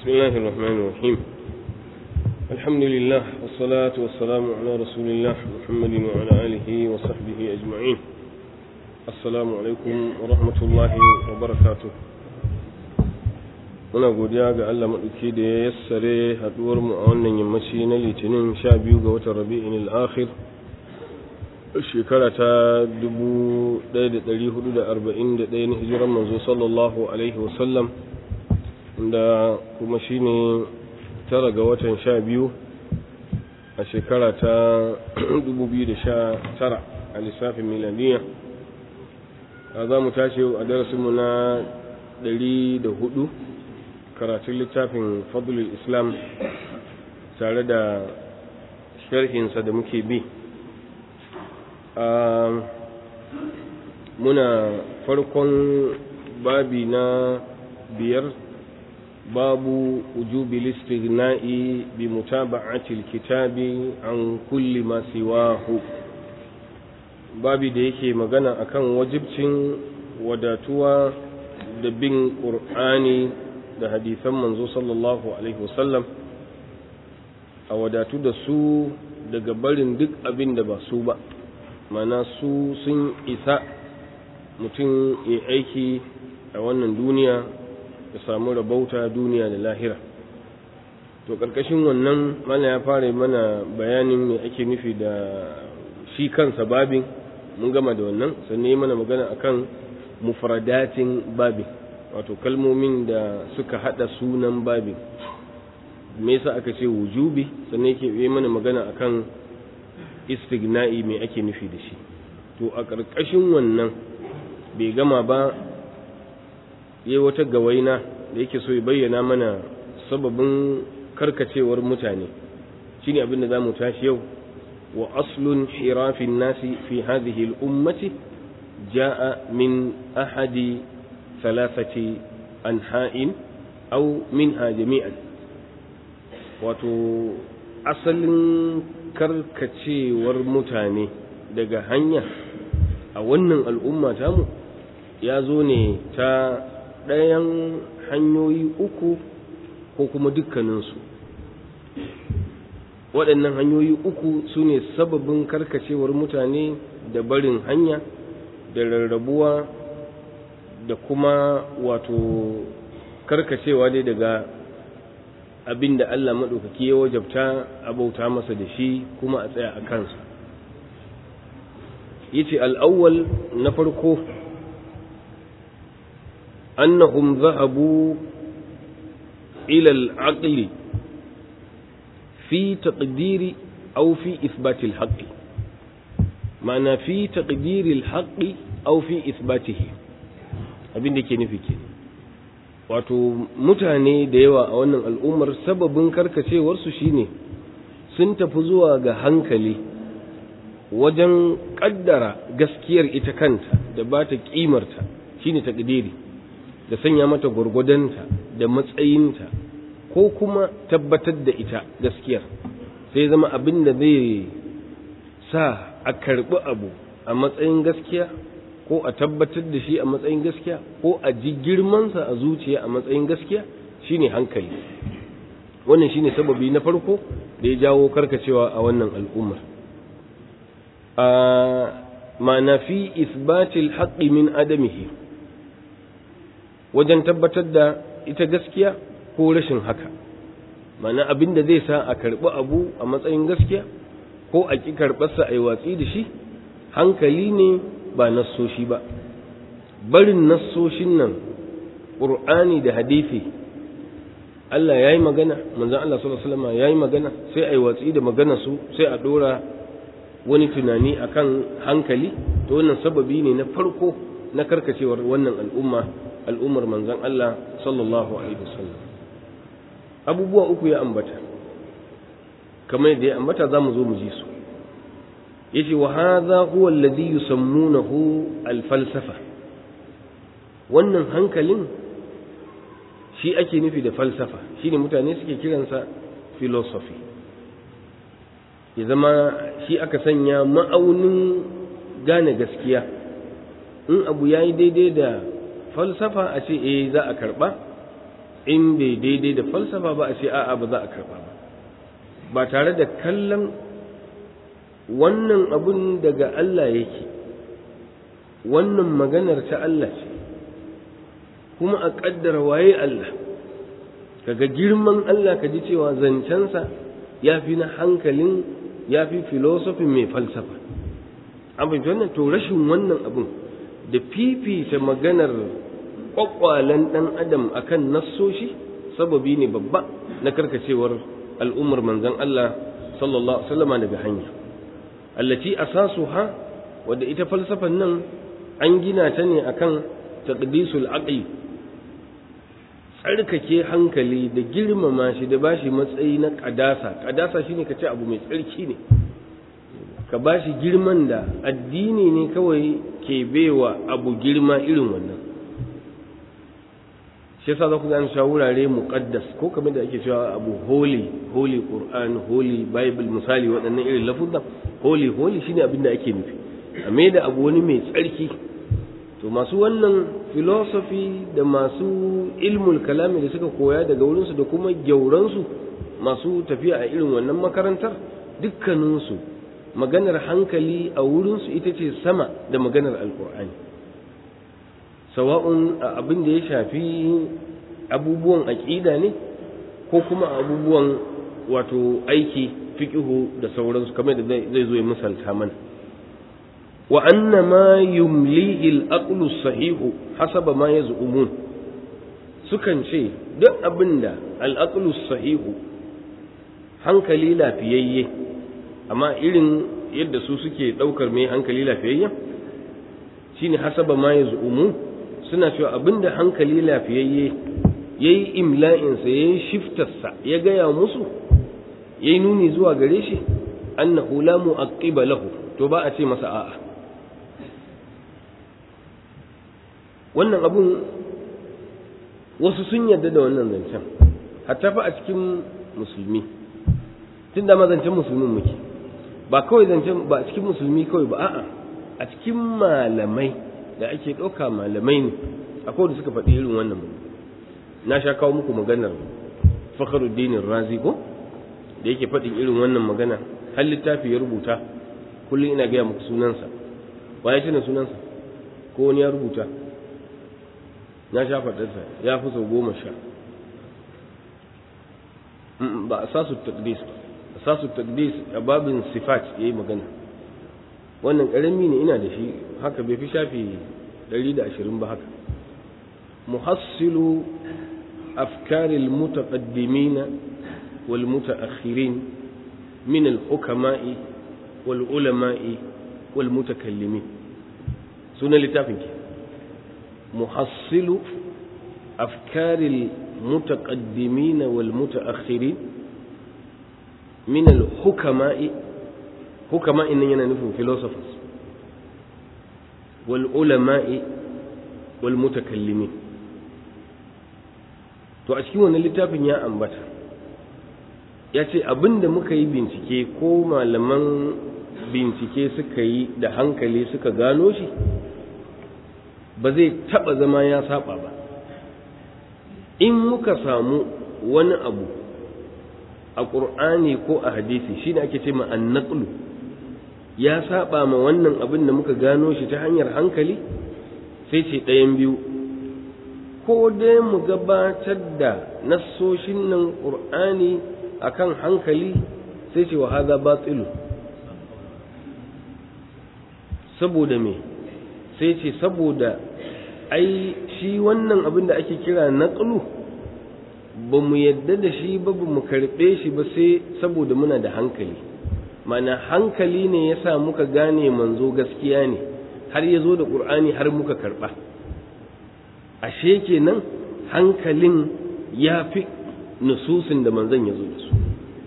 بسم الله الرحمن الرحيم الحمد لله والصلاة والسلام على رسول الله محمد وعلى آله وصحبه أجمعين السلام عليكم ورحمة الله وبركاته muna godiya ga Allah maɗauki da ya yassare haɗuwar mu a wannan yammaci na litinin sha biyu ga watan rabi'in al-akhir shekara ta 1441 na hijiran manzo sallallahu alaihi wasallam da kuma shine tara ga watan sha biyu a shekara ta 2019 a lissafin milaniya a za mu tashi a darasinmu na 104 karatun littafin fadlul islam tare da sharhinsa da muke bi muna farkon babi na biyar babu wujubi listighna'i bi mutaba'ati alkitabi an kulli ma siwahu babi da yake magana akan wajibcin wadatuwa da bin qur'ani da hadisan manzo sallallahu alaihi wasallam a wadatu da su daga barin duk abin da ba su ba mana su sun isa mutum ya aiki a wannan duniya ya samu rabauta duniya da lahira to ƙarƙashin wannan mana ya fara mana bayanin me ake nufi da shi kansa babin mun gama da wannan sannan yi mana magana akan mufradatin babin wato kalmomin da suka hada sunan babin me yasa aka ce wujubi sannan yake yi mana magana akan istigna'i me ake nufi da shi to a ƙarƙashin wannan bai gama ba yayi wata gawaina da yake so ya bayyana mana sababin karkacewar mutane shine abin da zamu tashi yau wa aslun hirafin nasi fi hadhihi al-ummati jaa min ahadi thalathati anha'in aw minha jami'an wato asalin karkacewar mutane daga hanya a wannan al'umma tamu ya zo ne ta ɗayan hanyoyi uku ko kuma dukkaninsu waɗannan hanyoyi uku su ne sababin karkacewar mutane da barin hanya da rarrabuwa da kuma wato karkacewa dai daga abin da Allah maɗaukaki ya wajabta a bauta masa da shi kuma a tsaya a kansa yace al'awwal na farko annahum zahabu ila al'aqli fi taqdiri aw fi ithbati al-haqq ma'ana fi taqdiri al-haqq aw fi ithbatihi abin da ke nufi ke wato mutane da yawa a wannan al'ummar sababin karkacewarsu shine sun tafi zuwa ga hankali wajen kaddara gaskiyar ita kanta da ba ta kimarta shine takdiri da sanya mata gwargwadonta da matsayinta ko kuma tabbatar da ita gaskiyar sai zama abin da zai sa a karbi abu a matsayin gaskiya ko a tabbatar da shi a matsayin gaskiya ko a ji girmansa a zuciya a matsayin gaskiya shine hankali wannan shine sababi na farko da ya jawo karkacewa a wannan al'ummar a ma'ana fi isbatil haqqi min adamihi wajen tabbatar da ita gaskiya ko rashin haka ma'ana abin da zai sa a karɓi abu a matsayin gaskiya ko a ƙi karɓarsa a yi watsi da shi hankali ne ba nassoshi ba barin nassoshin nan ƙur'ani da hadithi Allah ya yi magana manzan Allah sallallahu alaihi wasallam ya yi magana sai a yi watsi da magana su sai a ɗora wani tunani akan hankali to wannan sababi ne na farko na karkacewar wannan al'umma al'ummar manzan Allah sallallahu alaihi wasallam abubuwa uku ya ambata kamar yadda ya ambata za mu zo mu ji su yace wa hadha huwa alladhi yusammunahu al-falsafa wannan hankalin shi ake nufi da falsafa shine mutane suke kiransa philosophy ya zama shi aka sanya ma'aunin gane gaskiya in abu yayi daidai da falsafa a ce eh za a karba in bai daidai da falsafa ba a ce a'a ba za a karɓa ba ba tare da kallon wannan abun daga Allah yake wannan maganar ta Allah ce kuma a ƙaddara waye Allah kaga girman Allah ka ji cewa zancensa ya fi na hankalin ya fi filosofin mai falsafa an fahimci wannan to rashin wannan abun da fifita maganar ƙwaƙwalen ɗan adam akan nassoshi sababi ne babba na karkacewar al'ummar manzon Allah sallallahu alaihi wasallam daga hanya allati asasuha wadda ita falsafan nan an gina ta ne akan taqdisul aqli tsarkake hankali da girmama shi da bashi matsayi na kadasa kadasa shine kace abu mai tsarki ne ka bashi girman da addini ne kawai ke baiwa abu girma irin wannan shi yasa za ku gane cewa wurare muqaddas ko kamar da ake cewa abu holy holy qur'an holy bible misali waɗannan irin lafuzza holy holy shine abin da ake nufi a mai da abu wani mai tsarki to masu wannan philosophy da masu ilmul kalami da suka koya daga wurinsu da kuma gyauransu masu tafiya a irin wannan makarantar dukkaninsu maganar hankali a wurinsu ita ce sama da maganar alkur'ani sawa'un abin da ya shafi abubuwan aƙida ne ko kuma abubuwan wato aiki fiƙihu da sauransu kamar da zai zo ya misalta mana wa anna ma yumlihi al-aqlu sahihu hasaba ma yaz'umun sukan ce duk abinda al-aqlu sahihu hankali lafiyayye amma irin yadda su suke daukar mai hankali lafiyayye shine hasaba ma yaz'umun suna cewa abinda hankali lafiyayye yayi imla'insa yayi shiftarsa ya gaya musu yayi nuni zuwa gare shi annahu la mu'aqqiba lahu to ba a ce masa a'a wannan abun wasu sun yarda da wannan zancen hatta fa a cikin musulmi tun da zancen musulmin muke ba kawai zancen ba a cikin musulmi kawai ba a'a a cikin malamai da ake ɗauka malamai ne akwai da suka faɗi irin wannan na sha kawo muku maganar fakhruddin razi ko da yake faɗin irin wannan magana har littafi ya rubuta kullum ina gaya muku sunansa wa ya tuna sunansa ko wani ya rubuta na sha faɗarsa ya fi sau goma sha ba a sasu takdis a sasu takdis a babin sifat ya yi magana wannan ƙarami ne ina da shi haka bai fi shafi 120 ba haka muhassilu afkaril mutaqaddimina wal mutaakhirin min al hukama'i wal ulama'i wal mutakallimin sunan littafin ke محصل أفكار المتقدمين والمتأخرين من الحكماء حكماء إننا نفهم philosophers والعلماء والمتكلمين to a cikin wannan littafin ya ambata ya ce abinda muka yi bincike ko malaman bincike suka yi da hankali suka gano shi ba zai taɓa zama ya saba ba in muka samu wani abu a ƙur'ani ko a hadisi shine ake ce ma annaqlu ya saba ma wannan abin da muka gano shi ta hanyar hankali sai ce ɗayan biyu ko dai mu gabatar da nassoshin nan ƙur'ani akan hankali sai ce wa haza batilu saboda me sai ce saboda ai shi wannan abin da ake kira naqlu ba mu yadda da shi ba ba mu karɓe shi ba sai saboda muna da hankali mana hankali ne ya sa muka gane manzo gaskiya ne har ya zo da ƙur'ani har muka karɓa ashe kenan hankalin ya fi nususin da manzon ya zo da su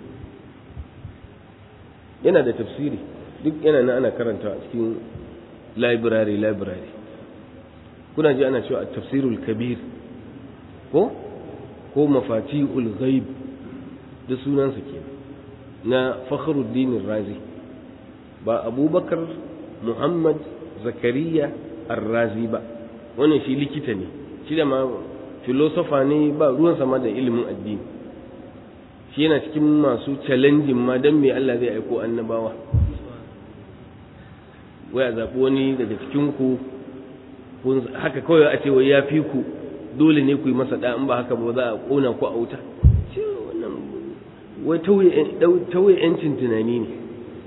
yana da tafsiri duk yana na ana karanta a cikin library library kuna ji ana cewa tafsirul kabir ko ko mafatihul ghaib da sunansa ke na fakhruddin razi ba abubakar muhammad zakariya ar-razi ba wannan shi likita ne shi da ma filosofa ne ba ruwan sama da ilimin addini shi yana cikin masu challenging ma don me Allah zai aiko annabawa wai a zaɓi wani daga cikinku haka kawai a ce wai ya fi ku dole ne ku yi masa da in ba haka ba za a ƙona ku a wuta wai tauye yancin tunani ne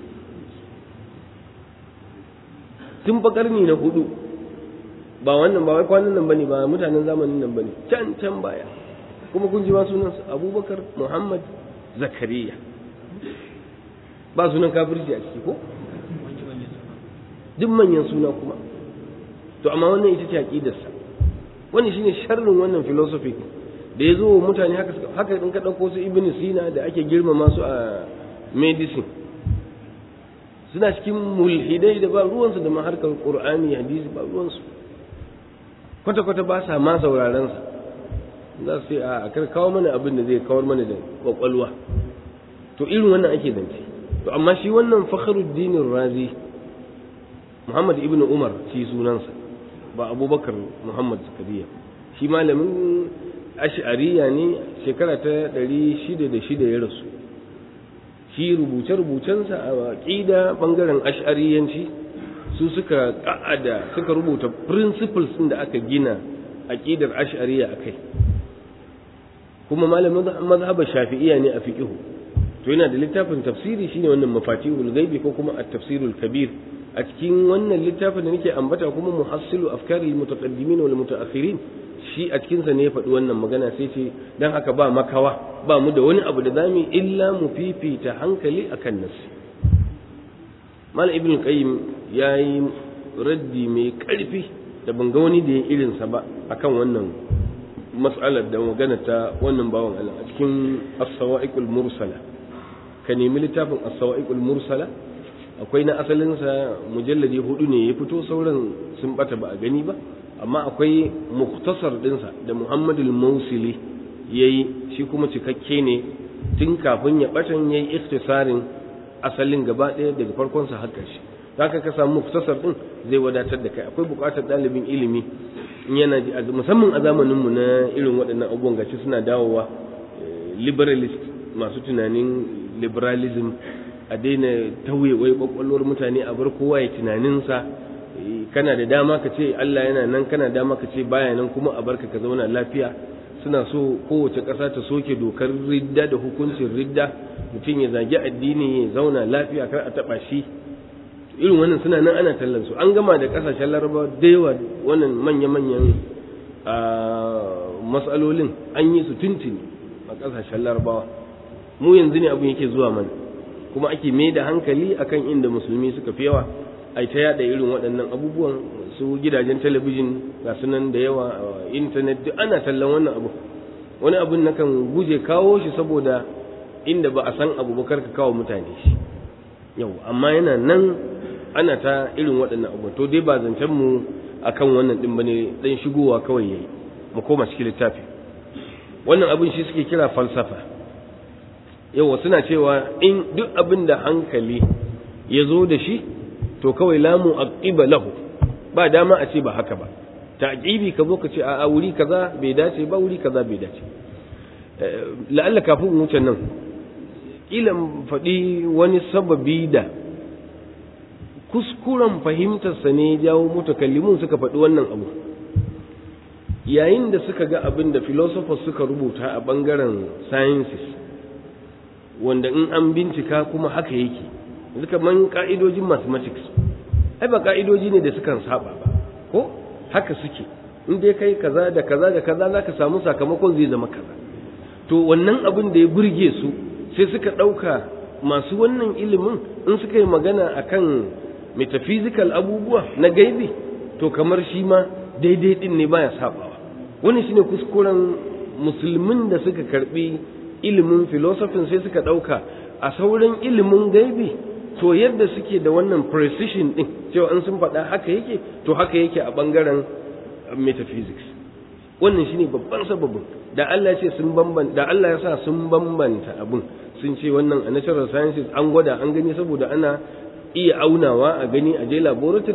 tun fa karni na hudu ba wannan ba wai kwanan nan bane ba mutanen zamanin nan bane can can baya kuma kun ji ma sunansa abubakar muhammad zakariya ba sunan kafirci a ciki ko duk manyan suna kuma to amma wannan ita ce aqidarsa wannan shine sharrin wannan philosophy da ya zo wa mutane haka haka in ka dauko su ibn sina da ake girmama su a medicine suna cikin mulhidai da ba ruwansu da maharkar qur'ani hadisi ba ruwansu kwata kwata ba sa ma sauraron sa za su ce a kar kawo mana abin da zai kawar mana da kwakwalwa to irin wannan ake zance to amma shi wannan fakhruddin razi muhammad ibn umar shi sunansa ba abubakar muhammad zakariya shi malamin ash'ariya ne shekara ta ɗari shida da shida ya rasu shi rubuce-rubucensa a ƙida ɓangaren ash'ariyanci su suka ƙa'ada suka rubuta principles ɗin da aka gina aƙidar ash'ariya a kai kuma malamin mazhabar shafi'iya ne a fiƙihu to yana da littafin tafsiri shine wannan mafatihul gaibi ko kuma at-tafsirul kabir a cikin wannan littafin da nake ambata kuma muhassilu afkaril mutaqaddimin wal mutaakhirin shi a cikin sa ne ya faɗi wannan magana sai ce dan haka ba makawa ba mu da wani abu da zamu illa mu fifita hankali akan nasi mal ibn qayyim yayi raddi mai karfi da ban ga wani da ya irin sa ba akan wannan mas'alar da magana ta wannan bawan Allah a cikin as-sawa'iqul mursala ka nemi littafin as-sawa'iqul mursala akwai na asalinsa mujalladi hudu ne ya fito sauran sun bata ba a gani ba amma akwai muktasar dinsa da muhammadul mausili ya yi shi kuma cikakke ne tun kafin ya batan ya yi ikhtisarin asalin gaba ɗaya daga farkonsa har ƙarshe haka ka samu muktasar din zai wadatar da kai akwai buƙatar ɗalibin ilimi in yana ji musamman a zamaninmu na irin waɗannan abubuwan gashi suna dawowa liberalist masu tunanin liberalism a daina tauye wai kwakwalwar mutane a bar kowa ya tunaninsa kana da dama ka ce Allah yana nan kana dama ka ce baya nan kuma a barka ka zauna lafiya suna so kowace ƙasa ta soke dokar ridda da hukuncin ridda mutum ya zagi addini ya zauna lafiya kar a taɓa shi irin wannan suna nan ana tallan su an gama da ƙasashen larabawa da yawa wannan manya-manyan matsalolin an yi su tuntuni a ƙasashen larabawa mu yanzu ne abin yake zuwa mana kuma ake mai da hankali akan inda musulmi suka fi yawa a ta yada irin waɗannan abubuwan su gidajen talabijin ga sunan da yawa a intanet duk ana tallan wannan abu wani abun na kan guje kawo shi saboda inda ba a san abu ba ka kawo mutane shi yau amma yana nan ana ta irin waɗannan abu to dai ba zancen mu akan wannan din bane dan shigowa kawai yayi mu koma cikin littafi wannan abin shi suke kira falsafa yawa suna cewa in duk abin da hankali ya zo da shi to kawai lamu aqiba lahu ba dama a ce ba haka ba ta'qibi ka zo ka ce a wuri kaza bai dace ba wuri kaza bai dace la'alla kafin wuce nan kila faɗi wani sababi da kuskuren fahimtarsa ne jawo mutakallimun suka faɗi wannan abu yayin da suka ga abin da philosophers suka rubuta a ɓangaren sciences wanda in an bincika kuma haka yake duka man ka'idojin mathematics ai ba ka'idoji ne da sukan saba ba ko haka suke in dai kai kaza da kaza da kaza zaka samu sakamakon zai zama kaza to wannan abin da ya burge su sai suka ɗauka masu wannan ilimin in suka yi magana akan metaphysical abubuwa na gaibi to kamar shi ma daidai din ne baya sabawa wani shine kuskuren musulmin da suka karbi ilimin filosofin sai suka ɗauka a sauran ilimin gaibi to yadda suke da wannan precision din cewa an sun faɗa haka yake to haka yake a ɓangaren metaphysics wannan shine babban sababin da Allah ce sun bambanta da Allah ya sa sun bambanta abun sun ce wannan a natural sciences an gwada an gani saboda ana iya aunawa a gani a je laboratory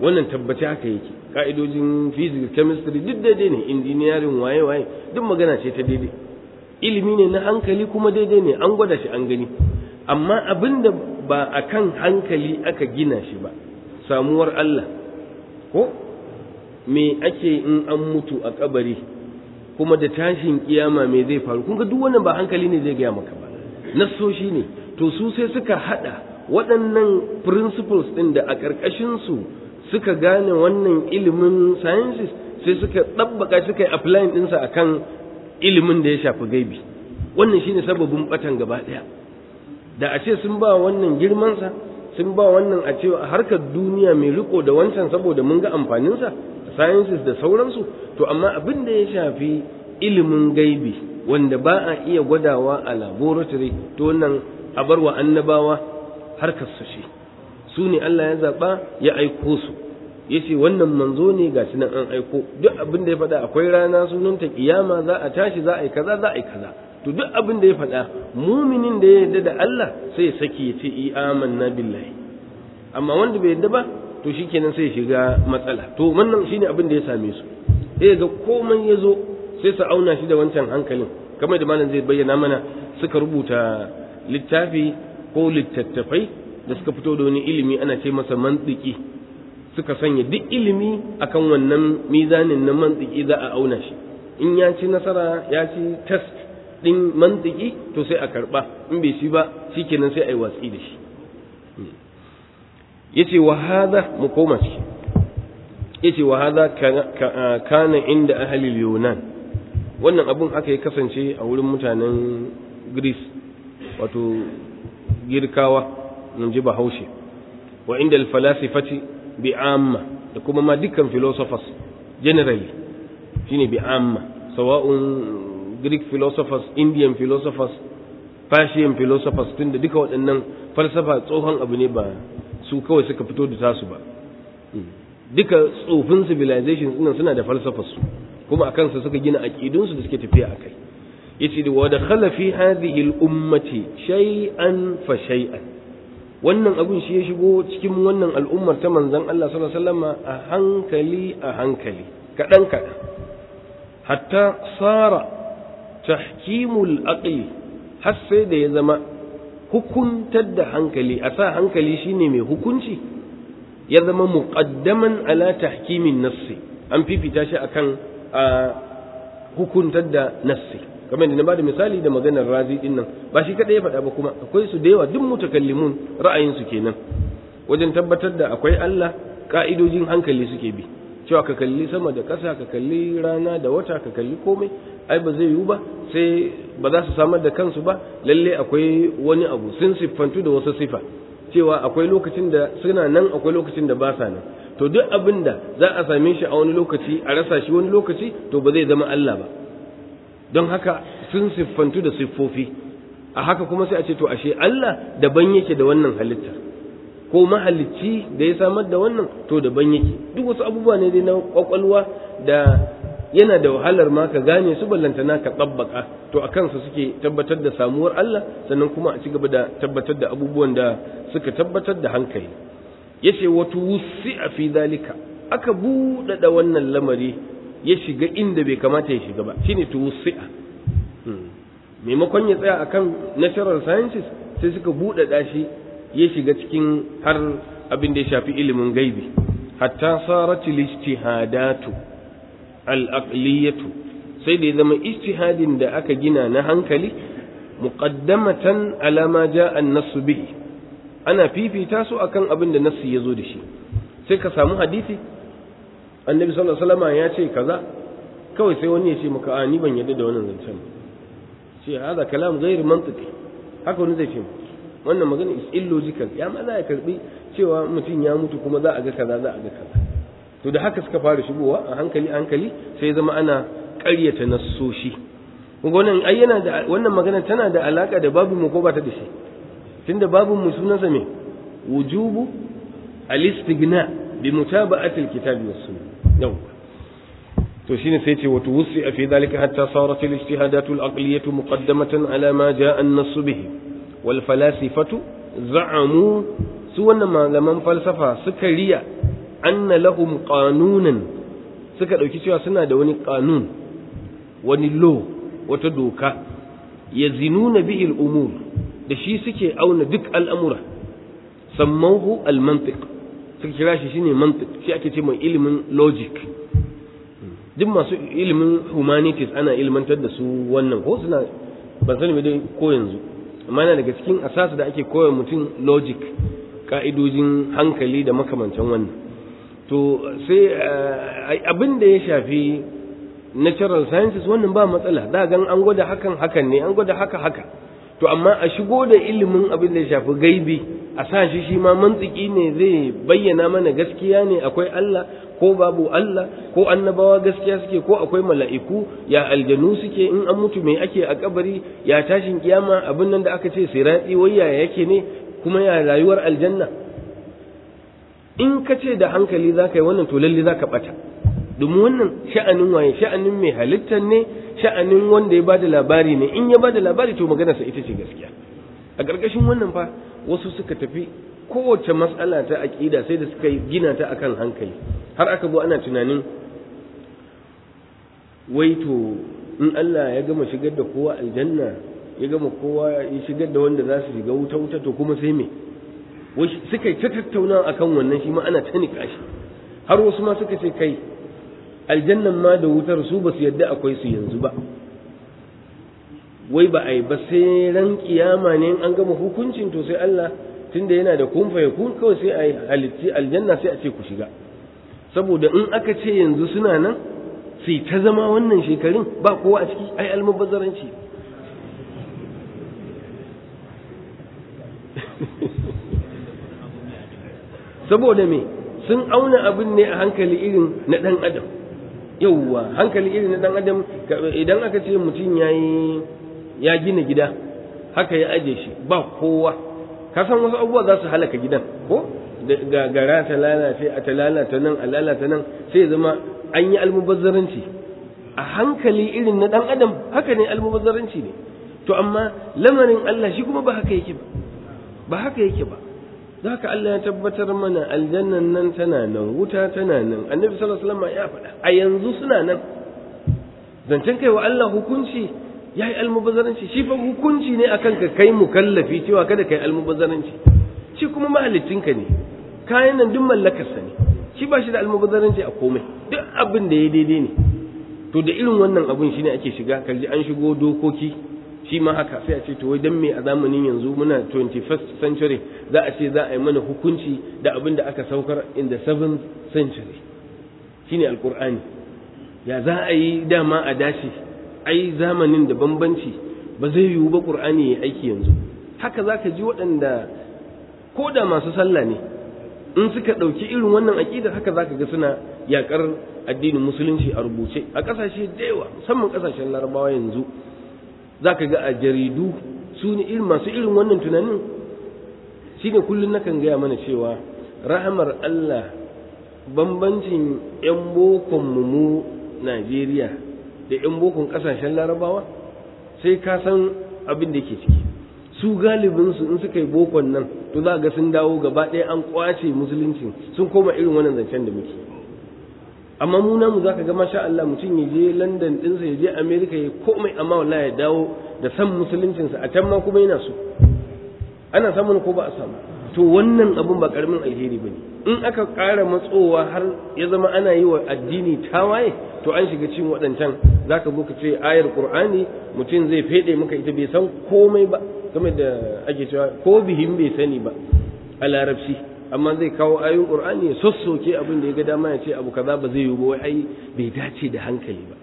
wannan tabbaci haka yake ka'idojin physics chemistry duk daidai ne engineering waye waye duk magana ce ta daidai ilimi ne na hankali kuma daidai ne an gwada shi an gani amma abinda ba akan hankali aka gina shi ba samuwar Allah ko me ake in an mutu a kabari kuma da tashin kiyama me zai faru kun ga duk wannan ba hankali ne zai gaya maka ba nassoshi ne to su sai suka hada waɗannan principles ɗin da a ƙarƙashin su suka gane wannan ilimin sciences sai suka ɗabbaka suka yi applying ɗinsa akan ilimin da ya shafi gaibi wannan shine sababin batan gaba ɗaya da a ce sun ba wannan girmansa sun ba wannan a ce a harkar duniya mai riko da wancan saboda mun ga amfaninsa sciences da sauransu to amma abin da ya shafi ilimin gaibi wanda ba a iya gwadawa a laboratory to wannan a bar wa annabawa harkar su shi su ne Allah ya zaɓa ya aiko su ya ce wannan manzo ne ga shi nan an aiko duk abin da ya faɗa akwai rana sunanta kiyama za a tashi za a yi kaza za a yi kaza to duk abin da ya faɗa muminin da ya yarda da Allah sai ya saki ya ce i amanna billahi amma wanda bai yarda ba to shikenan sai ya shiga matsala to wannan shine abin da ya same su sai ga komai ya zo sai su auna shi da wancan hankalin kamar da malam zai bayyana mana suka rubuta littafi ko littattafai da suka fito da wani ilimi ana ce masa mantiki suka sanya duk ilimi akan wannan mizanin na mantiki za a auna shi in ya ci nasara ya ci test din mantiki to sai a karba in bai shi ba shikenan sai a yi watsi da shi yace wa hadha mu koma ciki yace wa hadha kana inda ahli yunan wannan abun aka yi kasance a wurin mutanen Greece wato girkawa mun ji bahaushe wa inda al-falasifati bi amma da kuma ma dukkan philosophers generally shine bi amma sawa'un greek philosophers indian philosophers persian philosophers tunda duka waɗannan falsafa tsohon abu ne ba su kawai suka fito da tasu ba duka tsofin civilizations ɗin suna da falsafar su kuma akan su suka gina aqidunsu da suke tafiya akai yace da wa dakhala fi hadhihi al-ummati shay'an fa shay'an wannan abin shi ya shigo cikin wannan al'ummar ta manzon Allah sallallahu alaihi wasallam a hankali a hankali kadan kadan hatta sara tahkimul aqli har sai da ya zama hukuntar da hankali a sa hankali shine mai hukunci ya zama muqaddaman ala tahkimin nassi an fifita shi akan a hukuntar da nassi kamar da na bada misali da maganar razi din nan ba shi kadai ya faɗa ba kuma akwai su da yawa duk mutakallimun ra'ayin su kenan wajen tabbatar da akwai Allah ka'idojin hankali suke bi cewa ka kalli sama da ƙasa ka kalli rana da wata ka kalli komai ai ba zai yiwu ba sai ba za su samar da kansu ba lalle akwai wani abu sun siffantu da wasu sifa cewa akwai lokacin da suna nan akwai lokacin da ba sa nan to duk abin da za a same shi a wani lokaci a rasa shi wani lokaci to ba zai zama Allah ba don haka sun siffantu da siffofi a haka kuma sai a ce to ashe Allah daban yake da wannan halitta ko mahalicci da ya samar da wannan to daban yake duk wasu abubuwa ne dai na kwakwalwa da yana da wahalar ma ka gane su ballantana ka tsabbaka to a kansa suke tabbatar da samuwar Allah sannan kuma a ci gaba da tabbatar da abubuwan da suka tabbatar da hankali yace wato wusi'a fi dalika aka buɗaɗa wannan lamari ya shiga inda bai kamata ya shiga ba shine tuwusi'a maimakon ya tsaya akan natural sciences sai suka buɗaɗa shi ya shiga cikin har abin da ya shafi ilimin gaibi hatta sarat al-ijtihadatu al-aqliyatu sai da ya zama ijtihadin da aka gina na hankali muqaddamatan ala ma jaa an-nass bihi ana fifita su akan abin da nassi ya zo da shi sai ka samu hadisi annabi sallallahu alaihi wasallam ya ce kaza kawai sai wani ya ce maka a ni ban yadda da wannan zancen ce hada kalam ghair mantiqi haka wani zai ce wannan magana is illogical ya ma za ya karbi cewa mutum ya mutu kuma za a ga kaza za a ga kaza to da haka suka fara shigowa a hankali hankali sai zama ana ƙaryata nassoshi kuma wannan ai yana da wannan magana tana da alaka da babu mu ko ba ta da shi tunda babu mu sunansa me wujubu al-istighna bi mutaba'ati al-kitabi was sunnah yau to shine sai ce wato wusi fi dalika hatta sarat al-ijtihadat al-aqliyah muqaddamatan ala ma jaa an-nass bihi wal falasifatu za'amu su wannan malaman falsafa suka riya anna lahum qanunan suka dauki cewa suna da wani qanun wani law wata doka yazinuna bihi al-umur da shi suke auna duk al'amura sammahu al-mantiq suka kira shi shine mantiq shi ake ce mai ilimin logic duk masu ilimin humanities ana ilmantar da su wannan ko suna ban sani dai ko yanzu amma yana daga cikin asasu da ake koya mutum logic ka'idojin hankali da makamantan wannan to sai abin da ya shafi natural sciences wannan ba matsala da gan an gwada hakan hakan ne an gwada haka haka to amma a shigo da ilimin abin da ya shafi gaibi a sa shi shi ma mantiki ne zai bayyana mana gaskiya ne akwai Allah ko babu Allah ko annabawa gaskiya suke ko akwai mala'iku ya aljanu suke in an mutu mai ake a kabari ya tashin kiyama abin nan da aka ce sirati wayya yake ne kuma ya rayuwar aljanna in ka ce da hankali za ka yi wannan to lalle za ka bata domin wannan sha'anin waye sha'anin mai halittar ne sha'anin wanda ya ba da labari ne in ya ba da labari to maganarsa ita ce gaskiya a ƙarƙashin wannan fa wasu suka tafi kowace matsala ta aƙida sai da suka gina ta akan hankali har aka zo ana tunanin wai to in Allah ya gama shigar da kowa aljanna ya gama kowa ya shigar da wanda za su shiga wuta wuta to kuma sai me wai suka yi ta tattauna akan wannan shi ma ana ta nika shi har wasu ma suka ce kai aljannan ma da wutar su ba su yadda akwai su yanzu ba wai ba a yi ba sai ran kiyama ne an gama hukuncin to sai Allah tunda yana da kun fa kun kawai sai a yi halitti aljanna sai a ce ku shiga saboda in aka ce yanzu suna nan sai ta zama wannan shekarun ba kowa a ciki ai almubazzaranci saboda me sun auna abin ne a hankali irin na ɗan adam yauwa hankali irin na ɗan adam idan aka ce mutum ya yi ya gina gida haka ya aje shi ba kowa ka san wasu abubuwa za su halaka gidan ko ga gara ta lalace a ta lalata nan a lalata nan sai ya zama an yi almubazzaranci a hankali irin na ɗan adam haka ne almubazzaranci ne to amma lamarin Allah shi kuma ba haka yake ba ba haka yake ba haka Allah ya tabbatar mana aljannan nan tana nan wuta tana nan annabi sallallahu alaihi wasallam ya faɗa a yanzu suna nan zancen kai wa Allah hukunci ya yi almubazzaranci shi fa hukunci ne akan ka kai mukallafi cewa kada kai almubazzaranci shi kuma mahallicinka ne kayan nan duk mallakarsa ne shi ba shi da almubazzaranci a komai duk abin da ya daidai ne to da irin wannan abin shine ake shiga kalji an shigo dokoki shi ma haka sai a ce to wai dan me a zamanin yanzu muna 21st century za a ce za a yi mana hukunci da abin da aka saukar in the 7th century shine alqur'ani ya za a yi dama a dashi ai zamanin da bambanci ba zai yiwu ba qur'ani ya aiki yanzu haka zaka ji waɗanda ko da masu sallah ne in suka ɗauki irin wannan aƙidar haka zaka ga suna yaƙar addinin musulunci a rubuce a ƙasashe da yawa musamman ƙasashen larabawa yanzu za ka ga a jaridu su ne irin masu irin wannan tunanin shi ne kullum nakan gaya mana cewa rahamar Allah bambancin 'yan bokon mu Najeriya da 'yan bokon ƙasashen larabawa sai ka san abin da ke ciki su galibinsu in suka yi bokon nan to za ga sun dawo gaba ɗaya an kwace musulunci sun koma irin wannan zancen da muke amma mu namu zaka ga masha Allah mutum ya je London ɗinsa ya je America ya komai amma wallahi ya dawo da san musuluncinsa a can ma kuma yana so ana samun ko ba a samu to wannan abun ba karamin alheri bane in aka ƙara matsowa har ya zama ana yi wa addini tawaye to an shiga cikin waɗancan zaka zo ka ce ayar Qur'ani mutum zai fede maka ita bai san komai ba game da ake cewa ko bihin bai sani ba a larabci amma zai kawo ayoyin qur'ani ya sossoke abin da ya ga dama ya ce abu kaza ba zai yi ba wai ai bai dace da hankali ba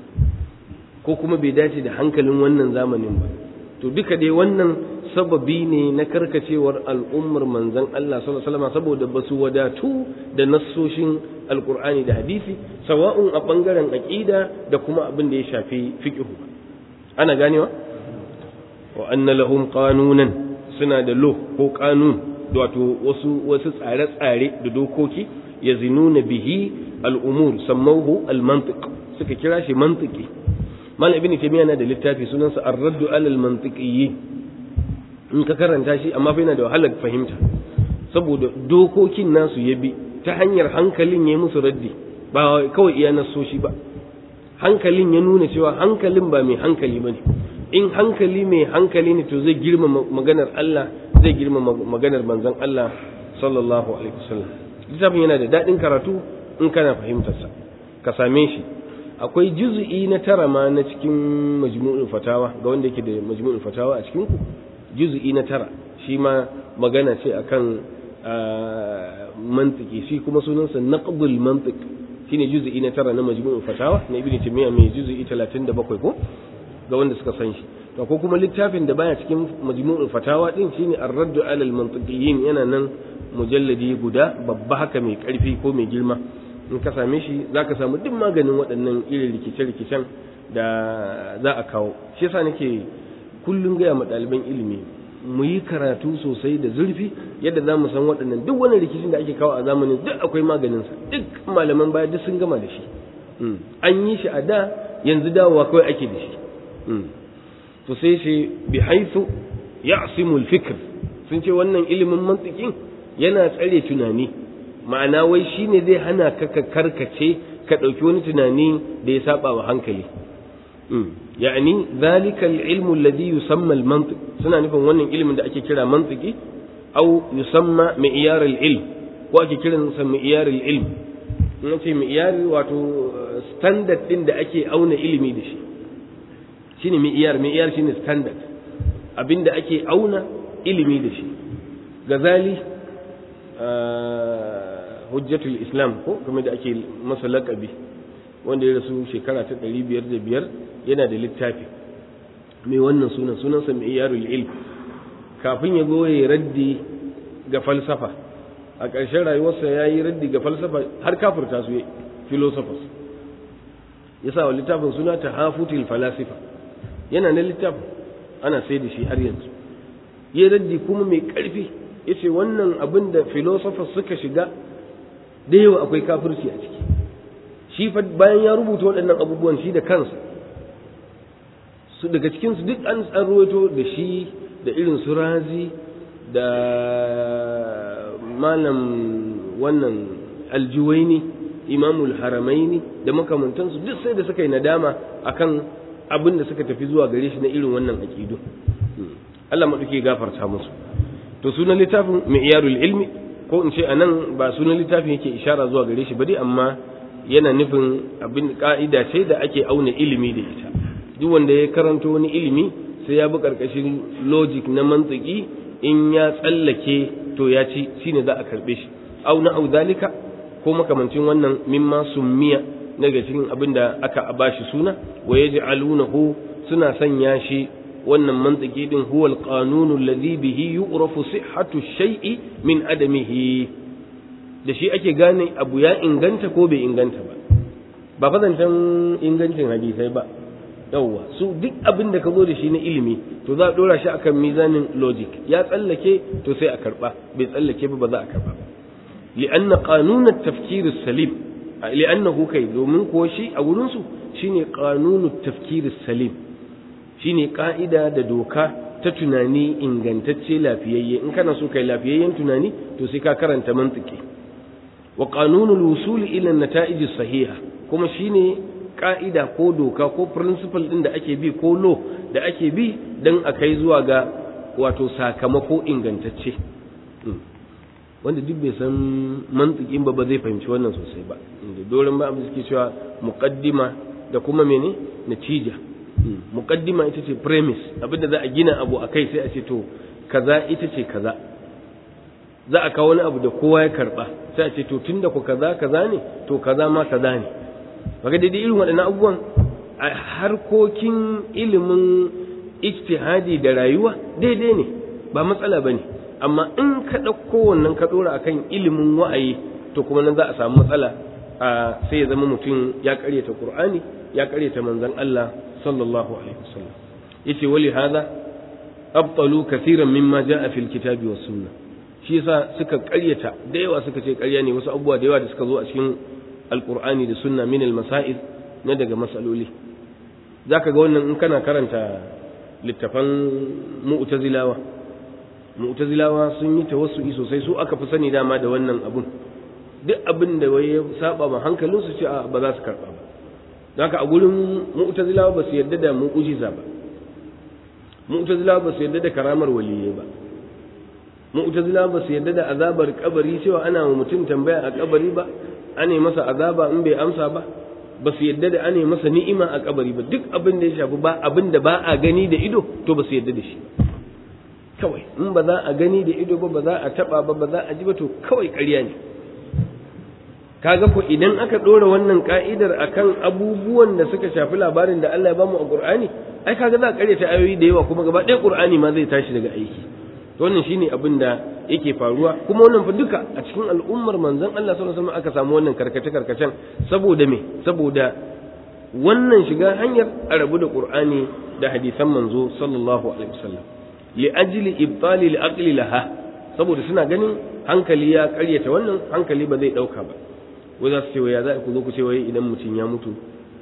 ko kuma bai dace da hankalin wannan zamanin ba to duka dai wannan sababi ne na karkacewar al'ummar manzon Allah sallallahu alaihi wasallam saboda basu wadatu da nassoshin alqur'ani da hadisi sawa'un a bangaren aqida da kuma abin da ya shafi fiqh ana ganewa wa anna lahum qanunan suna da law ko qanun wato wasu wasu tsare-tsare da dokoki ya zinuna bihi al'umur sammauhu al-mantiq suka kira shi mantiki mal ibn taymiya na da littafi sunansa ar-raddu alal mantiqiyyi in ka karanta shi amma fa yana da wahalar fahimta saboda dokokin nasu ya bi ta hanyar hankalin ya musu raddi ba kawai iya nasoshi ba hankalin ya nuna cewa hankalin ba mai hankali ba ne in hankali mai hankali ne to zai girma maganar Allah zai girma maganar manzon Allah sallallahu alaihi wasallam littafin yana da daɗin karatu in kana fahimtarsa ka same shi akwai juz'i na tara ma na cikin majmu'ul fatawa ga wanda yake da majmu'ul fatawa a cikin ku juz'i na tara shi ma magana ce akan mantiki shi kuma sunansa naqdul mantiq shine juz'i na tara na majmu'ul fatawa na ibnu taymiya mai juz'i 37 ko ga wanda suka san shi to ko kuma littafin da baya cikin majmu'ul fatawa din shine ar-radd 'ala al-mantiqiyyin yana nan mujalladi guda babba haka mai karfi ko mai girma in ka same shi zaka samu duk maganin waɗannan irin rikice-rikicen da za a kawo shi yasa nake kullum gaya ma ɗaliban ilimi mu yi karatu sosai da zurfi yadda za mu san waɗannan duk wani rikicin da ake kawo a zamanin duk akwai maganinsa duk malaman baya duk sun gama da shi an yi shi a da yanzu dawowa kawai ake da shi to sai shi bi haithu ya'simul fikr sun ce wannan ilimin mantikin yana tsare tunani ma'ana wai shine zai hana ka ka karkace ka ɗauki wani tunani da ya saba wa hankali يعني ذلك العلم الذي يسمى المنطق suna nufin wannan ilimin da ake kira mantiki au yusamma mi'yar al-ilm ko ake kiran sa mi'yar al-ilm in ce mi'yar wato standard din da ake auna ilimi da shi shine mi'yar mi'yar shine standard abinda ake auna ilimi da shi gazali hujjatul islam ko kuma da ake masa laqabi wanda ya rasu shekara ta ɗari biyar da biyar yana da littafi mai wannan sunan sunansa mai yarul ilm kafin ya goye raddi ga falsafa a ƙarshen rayuwarsa ya yi raddi ga falsafa har kafirta su philosophers ya sa wa littafin suna ta hafutil falasifa yana na littafin ana sai da shi har yanzu ya raddi kuma mai ƙarfi ya ce wannan abin da philosophers suka shiga da yawa akwai kafirci a ciki shi fa bayan ya rubuta waɗannan abubuwan shi da kansa su daga cikinsu duk an tsarwato da shi da irin su razi da malam wannan aljuwaini imamul haramaini da makamantansu duk sai da suka yi nadama akan abin da suka tafi zuwa gare shi na irin wannan aƙidu Allah maɗauki gafarta musu to sunan littafin mi'yarul ilmi ko in ce anan ba sunan littafin yake ishara zuwa gare shi ba dai amma yana nufin abin ka'ida ce da ake auna ilimi da ita duk wanda ya karanto wani ilimi sai ya bi karkashin logic na mantiki in ya tsallake to ya ci shine za a karbe shi au na au zalika ko makamancin wannan mimma summiya daga cikin abin da aka bashi suna wa yaj'alunahu suna sanya shi wannan mantiki din huwa alqanunu alladhi bihi yu'rafu sihhatu shay'i min adamihi da shi ake gane abu ya inganta ko bai inganta ba ba fazancen ingancin hadisai ba yawwa su duk abin da ka zo da shi na ilimi to za a dora shi akan mizanin logic ya tsallake to sai a karba bai tsallake ba ba za a karba ba li'anna qanun at-tafkir as-salim li'annahu kai domin ko shi a gurin su shine qanun at-tafkir as-salim shine ka'ida da doka ta tunani ingantacce lafiyayye in kana so kai lafiyayyen tunani to sai ka karanta mantiki wa qanunul wusul ila an-nata'ij as-sahiha kuma shine ka'ida ko doka ko principle din da ake bi ko law da ake bi dan a kai zuwa ga wato sakamako ingantacce wanda duk bai san mantikin ba ba zai fahimci wannan sosai ba inda doron ba abin suke cewa muqaddima da kuma mene natija muqaddima ita ce premise abinda za a gina abu akai sai a ce to kaza ita ce kaza za a kawo wani abu da kowa ya karba sai a ce to tunda ku kaza kaza ne to kaza ma kaza ne kaga daidai irin waɗannan abubuwan a harkokin ilimin ijtihadi da rayuwa daidai ne ba matsala ba ne amma in ka ɗauko wannan ka ɗora akan ilimin wa'ayi to kuma nan za a samu matsala a sai ya zama mutum ya ƙaryata qur'ani ya ƙaryata manzon Allah sallallahu alaihi wasallam yace wali hada abtalu kaseeran mimma jaa fil kitabi was sunnah shi yasa suka ƙaryata da yawa suka ce ƙarya ne wasu abubuwa da yawa da suka zo a cikin alqur'ani da sunna min almasail na daga masaloli zaka ga wannan in kana karanta littafan mu'tazilawa mu'tazilawa sun yi tawassu'i sosai su aka fi sani dama da wannan abun duk abin da wai ya saba ma hankalin su ce ba za su karba ba haka a gurin mu'tazilawa ba su yarda da mu'jiza ba mu'tazilawa ba su yarda da karamar waliyai ba mu'tazilawa ba su yarda da azabar kabari cewa ana wa mutum tambaya a kabari ba ane masa azaba in bai amsa ba ba su yadda da ane masa ni'ima a kabari ba duk abin da ya shafi ba abin da ba a gani da ido to ba su yadda da shi kawai in ba za a gani da ido ba ba za a taba ba ba za a ji ba to kawai ƙarya ne kaga ko idan aka ɗora wannan ka'idar akan abubuwan da suka shafi labarin da Allah ya bamu a Qur'ani ai kaga za a ƙaryata ayoyi da yawa kuma gaba ɗaya Qur'ani ma zai tashi daga aiki to wannan shine abin da yake faruwa kuma wannan fa duka a cikin al'ummar manzon Allah sallallahu alaihi wasallam aka samu wannan karkace karkacen saboda me saboda wannan shiga hanyar a rabu da Qur'ani da hadisan manzo sallallahu alaihi wasallam li ajli ibtali li aqli laha saboda suna ganin hankali ya karyata wannan hankali ba zai dauka ba wai za su ce ya za ku zo ku ce wai idan mutum ya mutu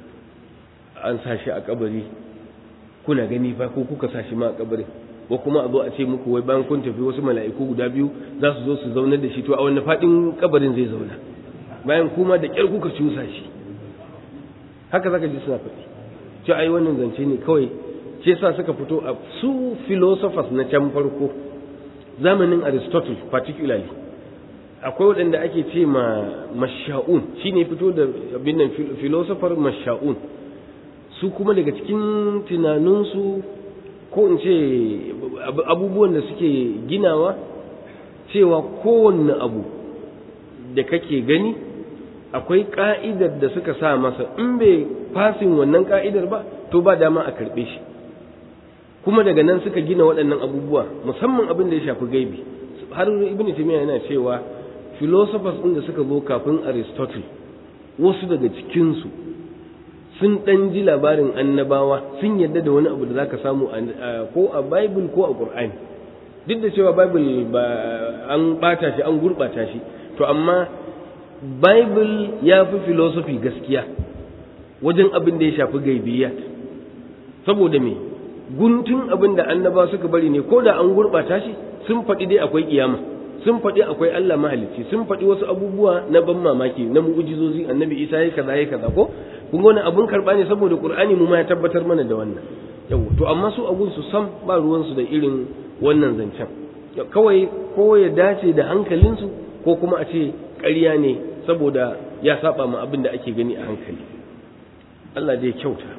an sa shi a kabari kuna gani fa ko kuka sa shi ma a kabarin ko kuma a zo a ce muku wai bayan kun tafi wasu mala'iku guda biyu za su zo su zaunar da shi to a wani faɗin kabarin zai zauna bayan kuma da ƙyar kuka cusa shi haka zaka ji suna faɗi ce ai wannan zance ne kawai ce sa suka fito a su philosophers na can farko zamanin aristotle particularly akwai waɗanda ake ce ma masha'un shine fito da abin nan philosopher masha'un su kuma daga cikin tunaninsu ko in ce abubuwan da suke ginawa cewa kowanne abu da kake gani akwai ka'idar da suka sa masa in bai fasin wannan ka'idar ba to ba dama a karɓe shi kuma daga nan suka gina waɗannan abubuwa musamman abin da ya shafi gaibi har ibn taymiya yana cewa philosophers ɗin da suka zo kafin aristotle wasu daga cikinsu sun ɗan ji labarin annabawa sun yadda da wani abu da za ka samu ko a bible ko a ƙur'ani duk da cewa bible ba an ɓata shi an gurɓata shi to amma bible ya fi philosophy gaskiya wajen abin da ya shafi gaibiyat saboda me guntun abin da annabawa suka bari ne ko da an gurɓata shi sun faɗi dai akwai kiyama sun faɗi akwai Allah mahalicci sun faɗi wasu abubuwa na ban mamaki na mu'ujizozi annabi Isa ya kaza ya kaza ko kun wani abun karɓa ne saboda Qur'ani mu ma ya tabbatar mana da wannan yau to amma su abun su sam ba ruwan su da irin wannan zancen kawai ko ya dace da hankalinsu ko kuma a ce ƙarya ne saboda ya saba ma abin da ake gani a hankali Allah dai kyauta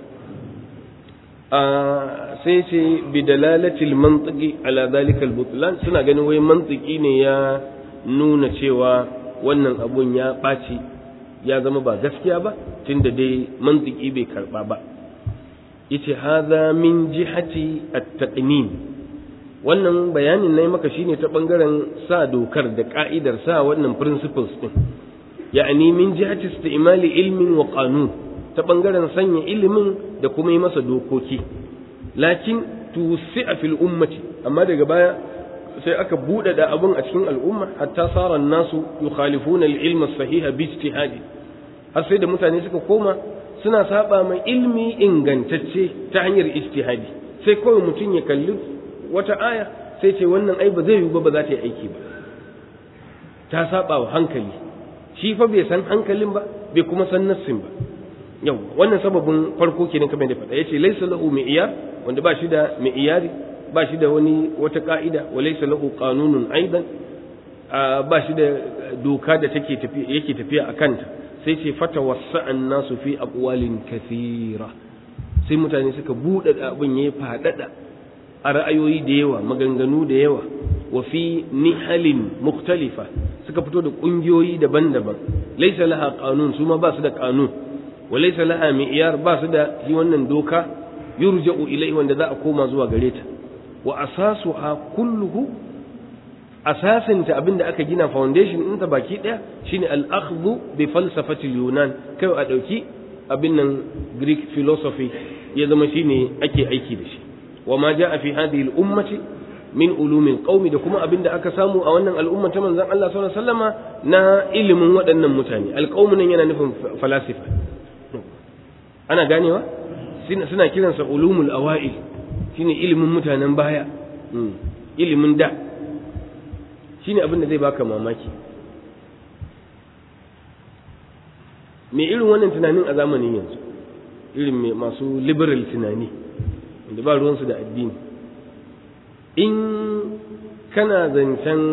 sai ce bi dalalatil mantiki ala zalikal butlan suna ganin wai mantiki ne ya nuna cewa wannan abun ya ɓaci ya zama ba gaskiya ba tunda dai mantiki bai karba ba yace hadha min jihati at-taqnin wannan bayanin nayi maka shine ta bangaren sa dokar da ka'idar sa wannan principles din ya'ani min jihati istimali ilmin wa qanun ta bangaren sanya ilimin da kuma yi masa dokoki lakin tusi'a fil ummati amma daga baya sai aka buɗe da abun a cikin al'umma hatta sara nasu yukhalifuna al-ilma sahiha bi ijtihadi har sai da mutane suka koma suna saba mai ilmi ingantacce ta hanyar ijtihadi sai kawai mutum ya kalli wata aya sai ce wannan ai ba zai yi ba ba za ta yi aiki ba ta saba wa hankali shi fa bai san hankalin ba bai kuma san nassin ba yau wannan sababin farko kenan kamar da faɗa yace laysa lahu mi'yar wanda ba shi da mi'yari ba shi da wani wata ka'ida wa laysa lahu qanunun aidan ba shi da doka da take tafiya yake tafiya a kanta sai ce fata wasa'an nasu fi aqwalin kathira sai mutane suka buɗe abin yayi faɗaɗa a ra'ayoyi da yawa maganganu da yawa wa fi nihalin mukhtalifa suka fito da ƙungiyoyi daban-daban laysa laha qanun su ma ba su da qanun wa laysa laha mi'yar ba su da shi wannan doka yurja'u ilai wanda za a koma zuwa gare ta wa asasuha kulluhu asasinta abinda aka gina foundation ɗinta baki ɗaya shine al-akhdhu bi falsafati yunan kai a ɗauki abin nan greek philosophy ya zama shine ake aiki da shi wa ma ja'a fi hadhihi al-ummati min ulumil qaumi da kuma abinda aka samu a wannan al'umma ta manzon Allah sallallahu alaihi wasallama na ilimin waɗannan mutane alqaumu nan yana nufin falasifa ana ganewa suna kiransa ulumul awail shine ilimin mutanen baya ilimin da shine abin da zai baka mamaki me irin wannan tunanin a zamanin yanzu irin mai masu liberal tunani da ba ruwansu da addini in kana zancen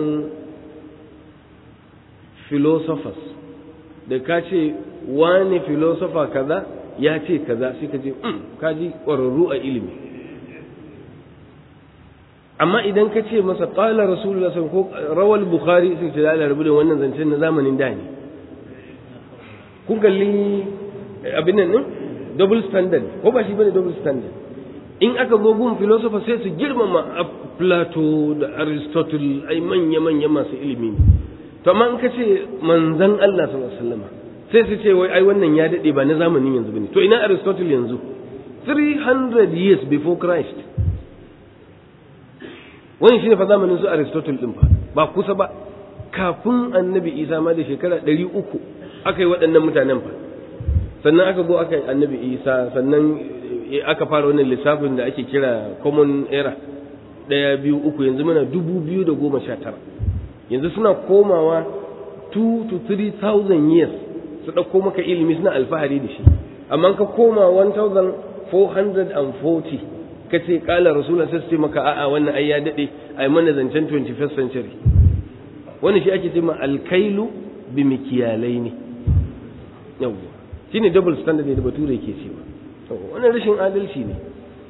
philosophers da ka ce wani philosopher kaza ya ce kaza sai ka je ka ji ƙwararru a ilimi amma idan ka ce masa ƙala rasulullah sun ko rawal bukhari sai ce da rabu da wannan zancen na zamanin da ne kun kalli abin nan din double standard ko ba shi bane double standard in aka zo gun philosopher sai su girmama plato da aristotle ai manya manya masu ilimi ne to amma in ka ce manzan Allah sallallahu alaihi wasallam sai su ce wai ai wannan ya dade ba na zamanin yanzu bane to ina aristotle yanzu 300 years before christ wani shine fa zamanin su aristotle din fa ba kusa ba kafin annabi isa ma da shekara 300 aka yi waɗannan mutanen fa sannan aka zo aka yi annabi isa sannan aka fara wannan lissafin da ake kira common era ɗaya biyu uku yanzu muna dubu biyu da goma sha tara yanzu suna komawa 2 to 3000 years su ɗauko maka ilimi suna alfahari da shi amma ka koma 1440 ka ce ƙala rasulun sai su ce maka a'a wannan ai ya daɗe ai mana zancen 21st century wannan shi ake ce ma alkailu bi mikiyalai ne yawwa shine double standard ne da bature ke cewa wannan rashin adalci ne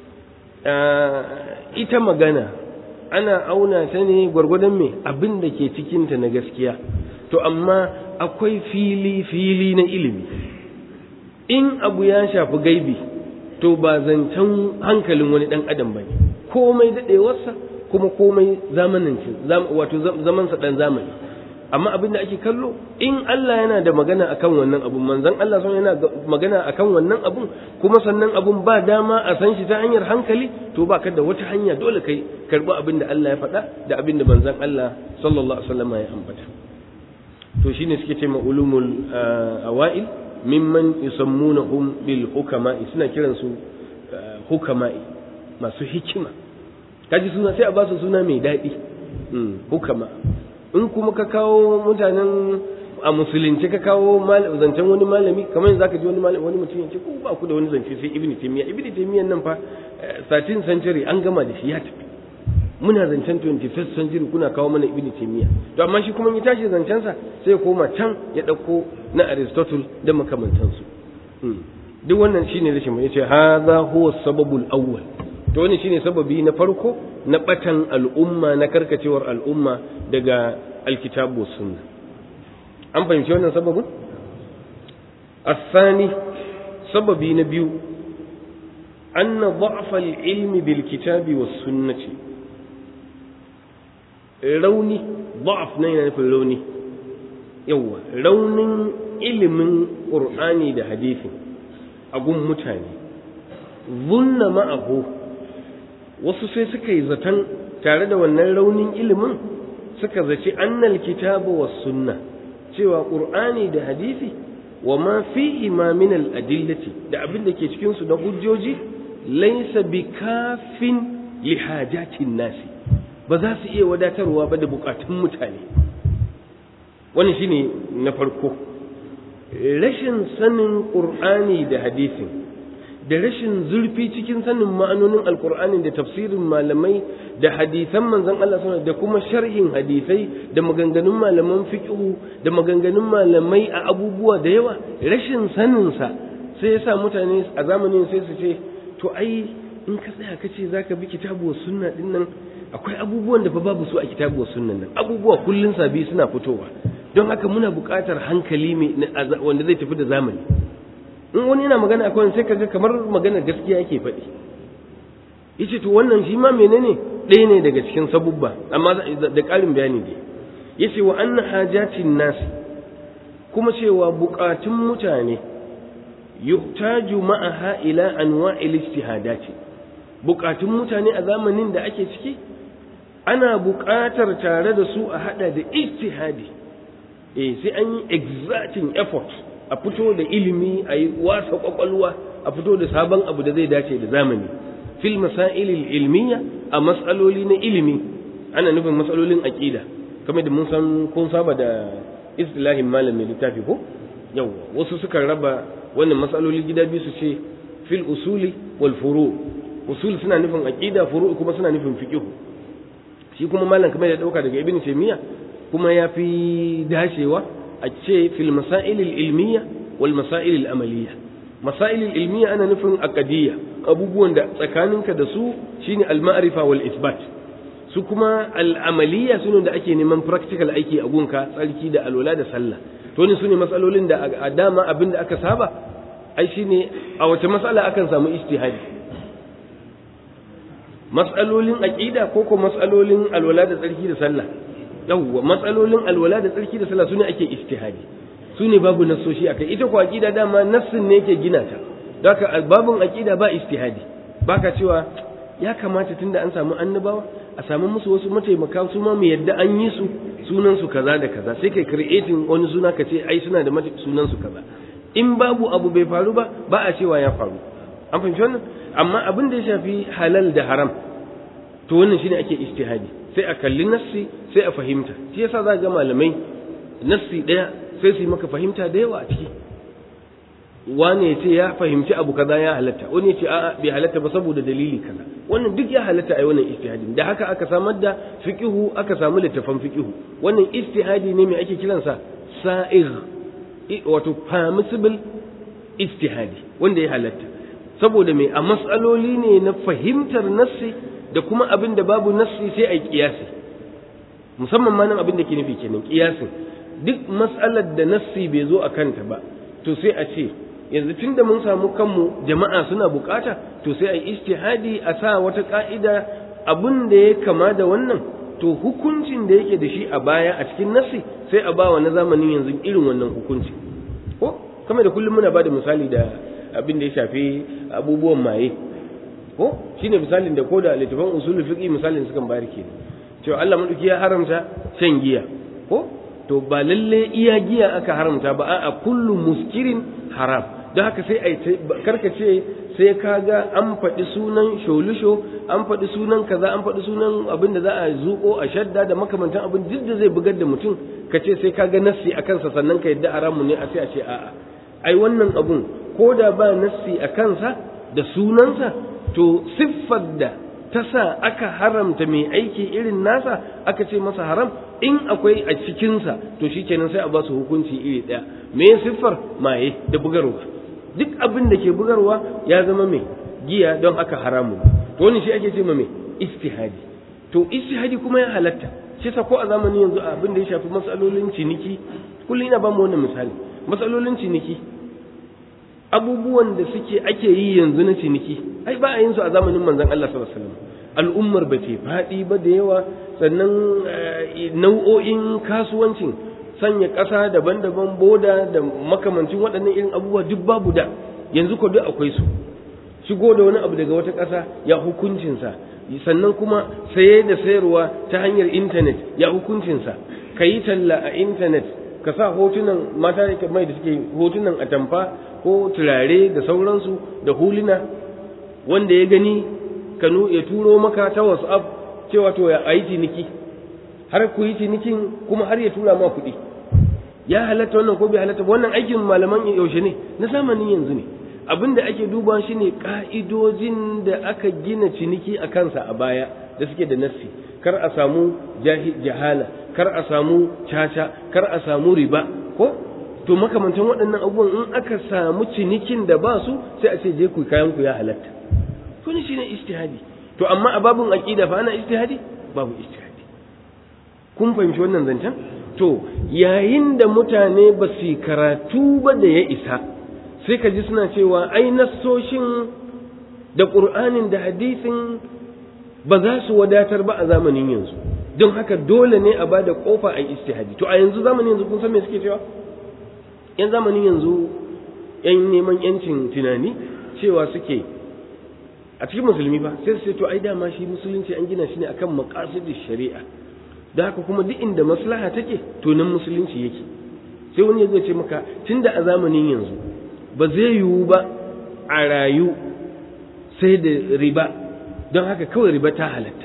ita magana ana auna ta ne gwargwadon me abin da ke cikinta na gaskiya to amma akwai fili fili na ilimi in abu ya shafi gaibi to ba zancen hankalin wani dan adam bane komai daɗewarsa kuma komai zamaninci wato zamansa dan zamani amma abin da ake kallo in Allah yana da magana akan wannan abun manzon Allah sun yana magana akan wannan abun kuma sannan abun ba dama a san shi ta hanyar hankali to ba ka da wata hanya dole kai karbi abin da Allah ya faɗa da abin da manzon Allah sallallahu alaihi wasallam ya ambata to shine suke ce ulumul awail mimman yusammunahum bil hukama suna kiran su hukama'i masu hikima kaji suna sai a ba su suna mai daɗi hukama in kuma ka kawo mutanen a musulunci ka kawo zancen wani malami kamar yanzu zaka ji wani malami wani mutum yace ko ba ku da wani zance sai ibnu taymiya ibnu taymiya nan fa 13 century an gama da shi ya tafi muna zancen 21st century kuna kawo mana ibnu taymiya to amma shi kuma ya tashi zancen sa sai ya koma can ya dauko na aristotle da makamantansu duk wannan shine rashin mai yace hadha huwa sababul awwal to wannan shine sababi na farko na batan al'umma na karkacewar al'umma daga alkitabu sunna an fahimci wannan sababin الثاني سببي نبيو أن ضعف العلم بالكتاب والسنة rauni ضعف na yana nufin rauni yawa raunin ilimin ƙur'ani da hadisi a gun mutane zunna ma'ahu wasu sai suka yi zaton tare da wannan raunin ilimin suka zaci annal kitabu was sunna cewa ƙur'ani da hadisi wa ma fihi ma min al adillati da abin da ke cikin su na hujjoji laysa bikafin li hajatin nasi ba za su iya wadatarwa ba da bukatun mutane wani shine na farko rashin sanin ƙur'ani da hadisin da rashin zurfi cikin sanin ma'anonin alkur'ani da tafsirin malamai da hadisan manzon Allah sallallahu da kuma sharhin hadisai da maganganun malaman fiqhu da maganganun malamai a abubuwa da yawa rashin sanin sa sai yasa mutane a zamanin sai su ce to ai in ka tsaya ka ce zaka bi kitabu wa sunna din nan akwai abubuwan da fa babu su a kitabu wa sunnan nan abubuwa kullun sabi suna fitowa don haka muna buƙatar hankali mai wanda zai tafi da zamani in wani yana magana akwai sai kaga kamar magana gaskiya yake faɗi yace to wannan shi ma menene ɗaya ne daga cikin sabubba amma da ƙarin bayani dai yace wa anna hajatin nas kuma cewa buƙatun mutane yuhtaju ma'aha ila anwa'il ijtihadati buƙatun mutane a zamanin da ake ciki ana buƙatar tare da su a hada da ijtihadi eh sai an yi exerting effort a fito da ilimi a yi wasa kwakwalwa a fito da sabon abu da zai dace da zamani fil masailil ilmiya a matsaloli na ilimi ana nufin matsalolin aqida kamar da mun san kun saba da istilahin malamin littafi ko yawwa wasu sukan raba wannan matsaloli gida biyu su ce fil usuli wal furu usul suna nufin aqida furu kuma suna nufin fiqh shi kuma malam kamar ya dauka daga ibn taymiya kuma ya fi dashewa a ce fil masail al ilmiya wal masail al amaliya masail al ilmiya ana nufin aqidiyya abubuwan da tsakaninka da su shine al ma'rifa wal isbat su kuma al amaliya sune da ake neman practical aiki a gunka tsarki da alwala da sallah to ne sune matsalolin da a dama abin da aka saba ai shine a wace matsala akan samu ijtihadi matsalolin aqida ko ko matsalolin alwala da tsarki da sallah yawwa matsalolin alwala da tsarki da sallah sune ake ijtihadi sune babu nassoshi akai ita ko aqida dama nassin ne yake gina ta haka babun aqida ba ijtihadi baka cewa ya kamata tunda an samu annabawa a samu musu wasu mataimaka su ma mu yadda an yi su sunan su kaza da kaza sai kai creating wani suna ka ce ai suna da sunan su kaza in babu abu bai faru ba ba a cewa ya faru an fahimci wannan amma abin da ya shafi halal da haram to wannan shine ake ijtihadi sai a kalli nassi sai a fahimta shi yasa za ga malamai nassi daya sai su yi maka fahimta da yawa a ciki wane ya ce ya fahimci abu kaza ya halatta wani ya ce a'a bai halatta ba saboda dalili kaza wannan duk ya halatta a wannan ijtihadin da haka aka samar da fiqihu aka samu littafan fiqihu wannan ijtihadi ne mai ake kiransa sa'ir wato permissible ijtihadi wanda ya halatta saboda mai a matsaloli ne na fahimtar nassi da kuma abin da babu nassi sai a kiyasi musamman ma nan abin da ke nufi kenan kiyasin duk matsalar da nassi bai zo a kanta ba to sai a ce yanzu tun da mun samu kanmu jama'a suna bukata to sai a yi ijtihadi a sa wata ka'ida abin da ya kama da wannan to hukuncin da yake da shi a baya a cikin nassi sai a bawa na zamanin yanzu irin wannan hukunci ko kamar da kullum muna ba da misali da abin da ya shafi abubuwan maye ko shine misalin da ko da littafin usulul fiqh misalin sukan bayar ke cewa Allah madauki ya haramta shan giya ko to ba lalle iya giya aka haramta ba a'a kullu muskirin haram don haka sai ai karkace sai kaga an faɗi sunan sholusho an faɗi sunan kaza an faɗi sunan abin da za a zuƙo a shadda da makamantan abin duk da zai bugar da mutum ka ce sai kaga nassi a kansa sannan ka yadda haramun ne a sai a ce a'a ai wannan abun ko da ba nassi a kansa da sunansa to siffar da ta sa aka haramta mai aiki irin nasa aka ce masa haram in akwai a cikinsa to shi kenan sai a ba su hukunci iri ɗaya me siffar maye da bugarwa duk abin da ke bugarwa ya zama mai giya don aka haramu to wani shi ake ce ma mai istihadi to istihadi kuma ya halatta shi sa ko a zamanin yanzu abin da ya shafi matsalolin ciniki kullum ina ba mu wannan misali matsalolin ciniki abubuwan da suke ake yi yanzu na ciniki ai ba a yin su a zamanin manzon Allah sallallahu alaihi wasallam al'ummar ba ce faɗi ba da yawa sannan nau'o'in kasuwancin sanya ƙasa daban-daban boda da makamancin waɗannan irin abubuwa duk babu da yanzu ko duk akwai su shigo da wani abu daga wata ƙasa ya hukuncinsa sannan kuma saye da sayarwa ta hanyar intanet ya hukuncinsa ka yi talla a intanet ka sa hotunan mata da mai da suke hotunan atamfa ko turare da sauransu da huluna wanda ya gani kanu ya turo maka ta whatsapp cewa to ya yi ciniki har ku yi cinikin kuma har ya tura ma kuɗi ya halatta wannan ko bai halatta wannan aikin malaman yaushe ne na zamanin yanzu ne abin da ake duba shi ne ka'idojin da aka gina ciniki a kansa a baya da suke da nassi kar a samu jahala kar a samu caca kar a samu riba ko to makamantan waɗannan abubuwan in aka samu cinikin da ba su sai a ce je ku kayan ku ya halatta to ne shine ijtihadi to amma a babun aqida fa ana ijtihadi babu ijtihadi kun fahimci wannan zancen to yayin da mutane ba su karatu ba da ya isa sai ka ji suna cewa ai nassoshin da qur'anin da hadisin ba za su wadatar ba a zamanin yanzu don haka dole ne a bada kofa a ijtihadi to a yanzu zamanin yanzu kun san me suke cewa yan zamanin yanzu yan neman yancin tunani cewa suke a cikin musulmi ba sai su ce to ai dama shi musulunci an gina shi ne akan maqasidish shari'a da haka kuma duk inda maslaha take to nan musulunci yake sai wani zai ce maka tunda a zamanin yanzu ba zai yiwu ba a rayu sai da riba don haka kawai riba ta halatta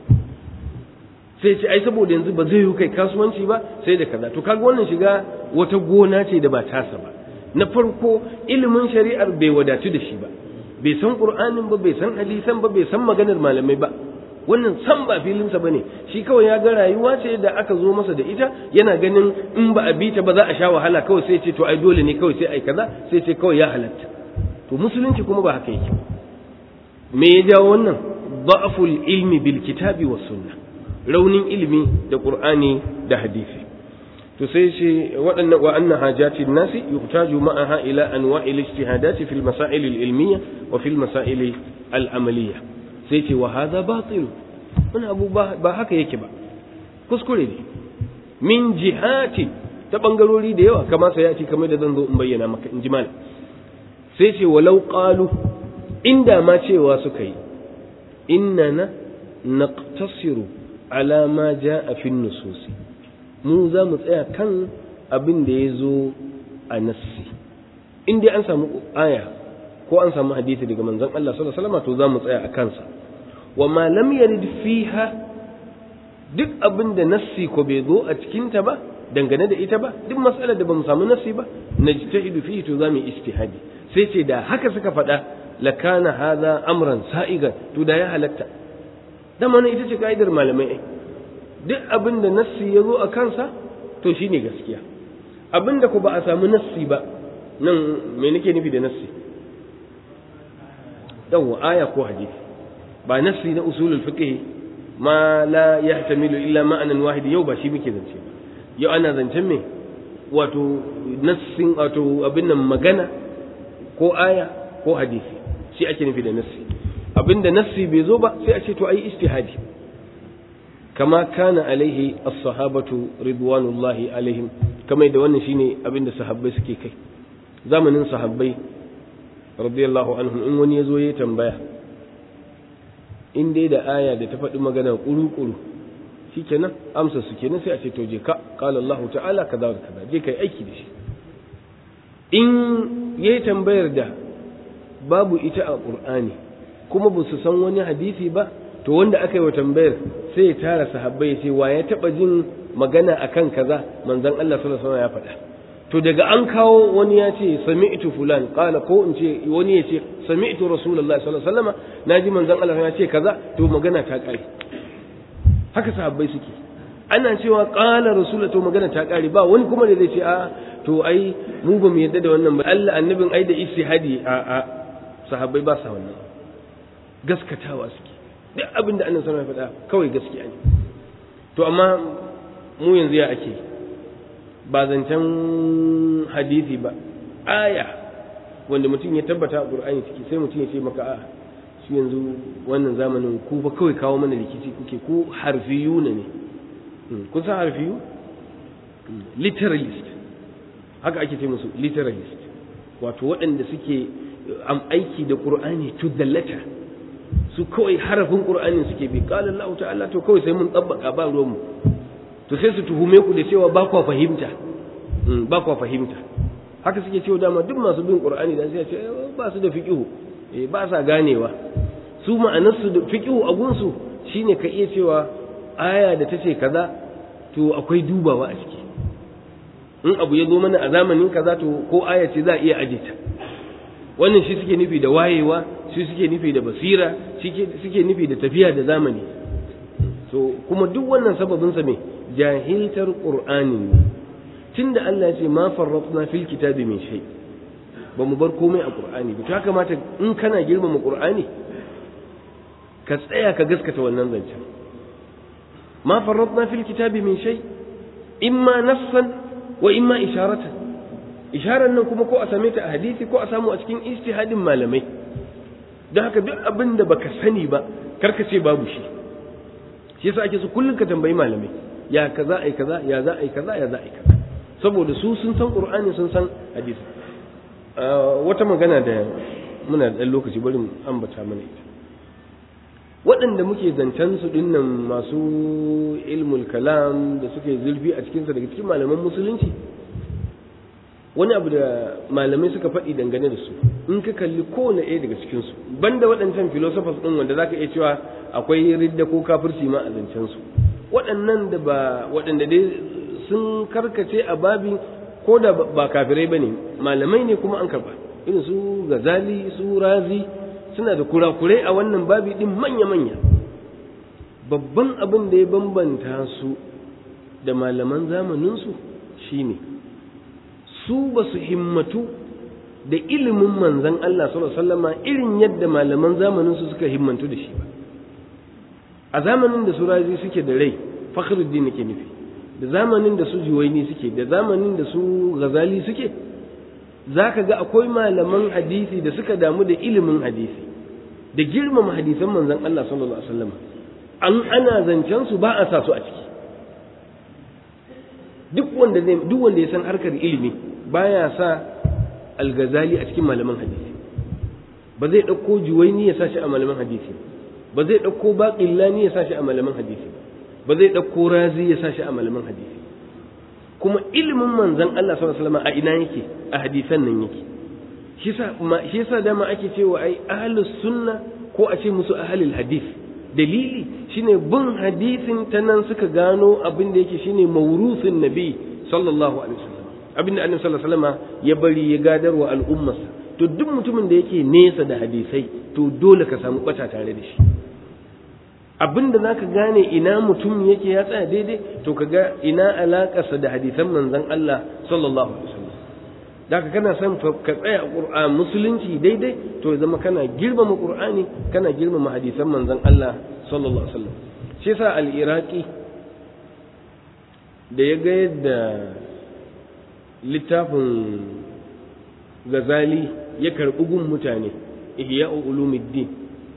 sai ce ai saboda yanzu ba zai yiwu kai kasuwanci ba sai da kaza to kaga wannan shiga wata gona ce da ba tasa ba na farko ilimin shari'ar bai wadatu da shi ba bai san qur'anin ba bai san hadisan ba bai san maganar malamai ba wannan san ba filinsa bane shi kawai ya ga rayuwa ce da aka zo masa da ita yana ganin in ba a bi ta ba za a sha wahala kawai sai ce to ai dole ne kawai sai ai kaza sai ce kawai ya halatta to musulunci kuma ba haka yake me ya jawo wannan da'ful ilmi bil kitabi was sunna raunin ilimi da qur'ani da hadisi to sai ce waɗannan wa anna hajati nasi yuhtaju ma'aha ila anwa'il ijtihadati fil masail al ilmiyya wa fil masail al amaliyya sai ce wa hadha batil wani abu ba haka yake ba kuskure ne min jihati ta bangarori da yawa kama sai ya ce kamar da zan zo in bayyana maka in ji malam sai ce walau qalu inda ma cewa suka yi innana naqtasiru ala ma jaa fi nususi mu za mu tsaya kan abin da ya zo a nassi in dai an samu aya ko an samu hadisi daga manzon Allah sallallahu alaihi wasallam to za mu tsaya a kansa wa ma lam yarid fiha duk abin da nassi ko bai zo a cikin ta ba dangane da ita ba duk matsalar da bamu samu nassi ba najtahidu fihi to za mu istihadi sai ce da haka suka faɗa lakana hadha amran sa'igan to da ya halatta dan wannan ita ce kaidar malamai ai duk abin da nassi ya zo a kansa to shine gaskiya abin da ku ba a samu nassi ba nan me nake nufi da nassi yawwa aya ko hadisi ba nassi na usulul fiqh ma la yahtamilu illa ma'anan wahid yau ba shi muke zance ba yau ana zancen me wato nassin wato abin nan magana ko aya ko hadisi shi ake nufi da nassi abinda nassi bai zo ba sai a ce to ayi istihadi kama kana alaihi as-sahabatu ridwanullahi alaihim kamar da wannan shine abinda sahabbai suke kai zamanin sahabbai radiyallahu anhum in wani yazo ya tambaya in dai da aya da ta faɗi magana kuru-kuru shikenan amsa su kenan sai a ce to je ka qala Allah ta'ala kaza da kaza je kai aiki da shi in yayi tambayar da babu ita a Qur'ani kuma ba su san wani hadisi ba to wanda aka yi wa tambayar sai ya tara sahabbai ya ce wa ya taba jin magana akan kaza manzon Allah sallallahu alaihi wasallam ya faɗa to daga an kawo wani ya ce sami'tu fulan qala ko in ce wani ya ce sami'tu rasulullahi sallallahu alaihi wasallam naji manzon Allah ya ce kaza to magana ta kare haka sahabbai suke ana cewa qala rasulullahi to magana ta kare ba wani kuma da zai ce a to ai mu ba mu yadda da wannan ba Allah annabin ai da istihadi a a sahabbai ba sa wannan gaskatawa suke duk abin da annabi sallallahu alaihi wasallam ya faɗa kawai gaskiya ne to amma mu yanzu ya ake ba zancen hadisi ba aya wanda mutum ya tabbata a qur'ani ciki sai mutum ya ce maka a shi yanzu wannan zamanin ku fa kawai kawo mana rikici kuke ku harfiyuna ne kun san harfiyu literalist haka ake ce musu literalist wato waɗanda suke aiki da qur'ani to the letter su kawai harafin qur'anin suke bi qala Allah ta'ala to kawai sai mun tabbaka ba ruwan mu to sai su tuhume ku da cewa ba kwa fahimta ba kwa fahimta haka suke cewa dama duk masu bin qur'ani dan sai ce ba su da fiqihu eh ba sa ganewa su ma'anar su da fiqihu a gunsu shine ka iya cewa aya da tace kaza to akwai dubawa a ciki in abu ya zo mana a zamanin kaza to ko aya ce za a iya aje ta wannan shi suke nufi da wayewa shi suke nufi da basira suke nufi da tafiya da zamani so kuma duk wannan sababin sa me jahiltar qur'ani ne tunda Allah ya ce ma farratna fil kitabi min shay ba mu bar komai a qur'ani ba to ya kamata in kana girmama qur'ani ka tsaya ka gaskata wannan zancen ma farratna fil kitabi min shay imma nassan wa imma isharatan isharar nan kuma ko a same ta a hadisi ko a samu a cikin ijtihadin malamai don haka duk abin da baka sani ba karka ce babu shi shi yasa ake so kullum ka tambayi malamai ya kaza ai kaza ya za ai kaza ya za ai kaza saboda su sun san qur'ani sun san hadisi wata magana da muna da lokaci bari mu ambata mana ita waɗanda muke zancen su dinnan masu ilmul kalam da suke zulfi a cikinsa daga cikin malaman musulunci wani abu da malamai suka faɗi dangane da su in ka kalli kowane ɗaya daga cikinsu banda waɗancan philosophers ɗin wanda zaka iya cewa akwai ridda ko kafirci ma a zancen su waɗannan da ba waɗanda dai sun karkace a babin ko da ba kafirai bane malamai ne kuma an karba irin su gazali su razi suna da kurakurai a wannan babi din manya-manya babban abin da ya bambanta su da malaman zamaninsu shine su ba su himmatu da ilimin manzan Allah sallama irin yadda malaman zamaninsu suka himmantu da shi ba a zamanin da su razi suke da rai fakhruddin ke nufi da zamanin da su juwaini suke da zamanin da su ghazali suke za ka ga akwai malaman hadisi da suka damu da ilimin hadisi da girmama hadisan manzan Allah sallallahu alaihi wasallam an ana zancen su ba a sa su a ciki duk wanda zai duk wanda ya san harkar ilimi baya sa al-ghazali a cikin malaman hadisi ba zai dauko juwaini ya sa shi a malaman hadisi ba zai dauko baqillani ya sa shi a malaman hadisi ba zai dauko razi ya sa shi a malaman hadisi kuma ilimin manzon Allah sallallahu alaihi wasallam a ina yake a hadisan nan yake shi yasa shi yasa dama ake cewa ai ahlus sunna ko a ce musu ahlul hadith dalili shine bin hadisin ta nan suka gano abin da yake shine maurusin nabi sallallahu alaihi wasallam abin da annabi sallallahu alaihi wasallam ya bari ya gadarwa al'ummarsa to duk mutumin da yake nesa da hadisai to dole ka samu bata tare da shi abin da zaka gane ina mutum yake ya tsaya daidai to ka ga ina alakarsa da hadisan manzon Allah sallallahu alaihi wasallam da ka kana son ka tsaya a Qur'an musulunci daidai to ya zama kana girmama Qur'ani kana girmama hadisan manzon Allah sallallahu alaihi wasallam shi yasa al-Iraqi da ya ga yadda littafin Gazali ya karɓi gun mutane Ihya Ulumuddin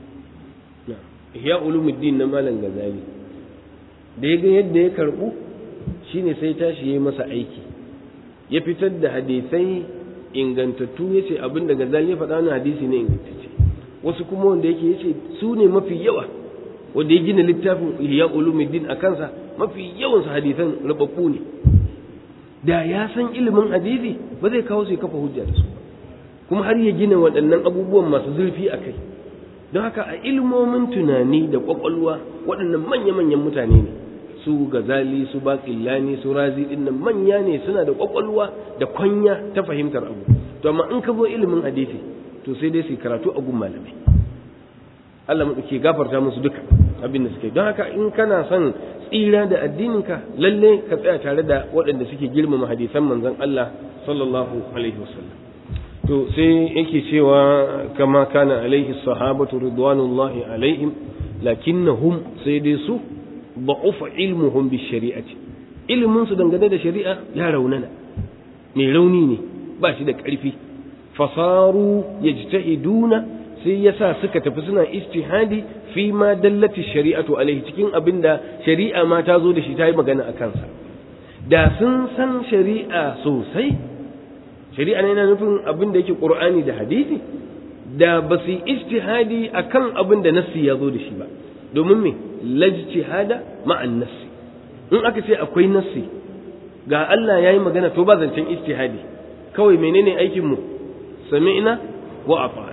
Ihya Ulumuddin na Malam Gazali da ya ga yadda ya karɓu shine sai tashi yayi masa aiki ya fitar da hadisai ingantattu ya ce abin da Gazali ya faɗa na hadisi ne ingantacce wasu kuma wanda yake ya ce su ne mafi yawa wanda ya gina littafin Ihya Ulumuddin a kansa mafi yawan su hadisan rubabbu ne da ya san ilimin hadisi ba zai kawo su kafa hujja da su kuma har ya gina waɗannan abubuwan masu zurfi a kai don haka a ilmomin tunani da ƙwaƙwalwa waɗannan manya-manyan mutane ne su gazali su baƙillani su razi ɗin nan manya ne suna da ƙwaƙwalwa da kwanya ta fahimtar abu to amma in ka zo ilimin hadisi to sai dai su karatu a gun malamai Allah mu ke gafarta musu duka abin da suke don haka in kana son tsira da addininka lalle ka tsaya tare da waɗanda suke girmama hadisan manzon Allah sallallahu alaihi wasallam to sai yake cewa kama kana alaihi sahabatu ridwanullahi alaihim lakinnahum sai dai su da'ufa ilmuhum bi shari'ati ilmin su dangane da shari'a ya raunana mai rauni ne ba shi da ƙarfi fasaru yajtahiduna sai yasa suka tafi suna istihadi fi ma dallati shari'atu alaihi cikin abinda shari'a ma ta zo da shi ta yi magana a kansa da sun san shari'a sosai shari'a ne yana nufin abin da yake qur'ani da hadisi da ba su yi ijtihadi akan abin da nassi ya zo da shi ba domin me lajtihada ma'an nassi in aka ce akwai nassi ga Allah ya yi magana to ba zancen ijtihadi kawai menene aikin mu sami'na wa ata'na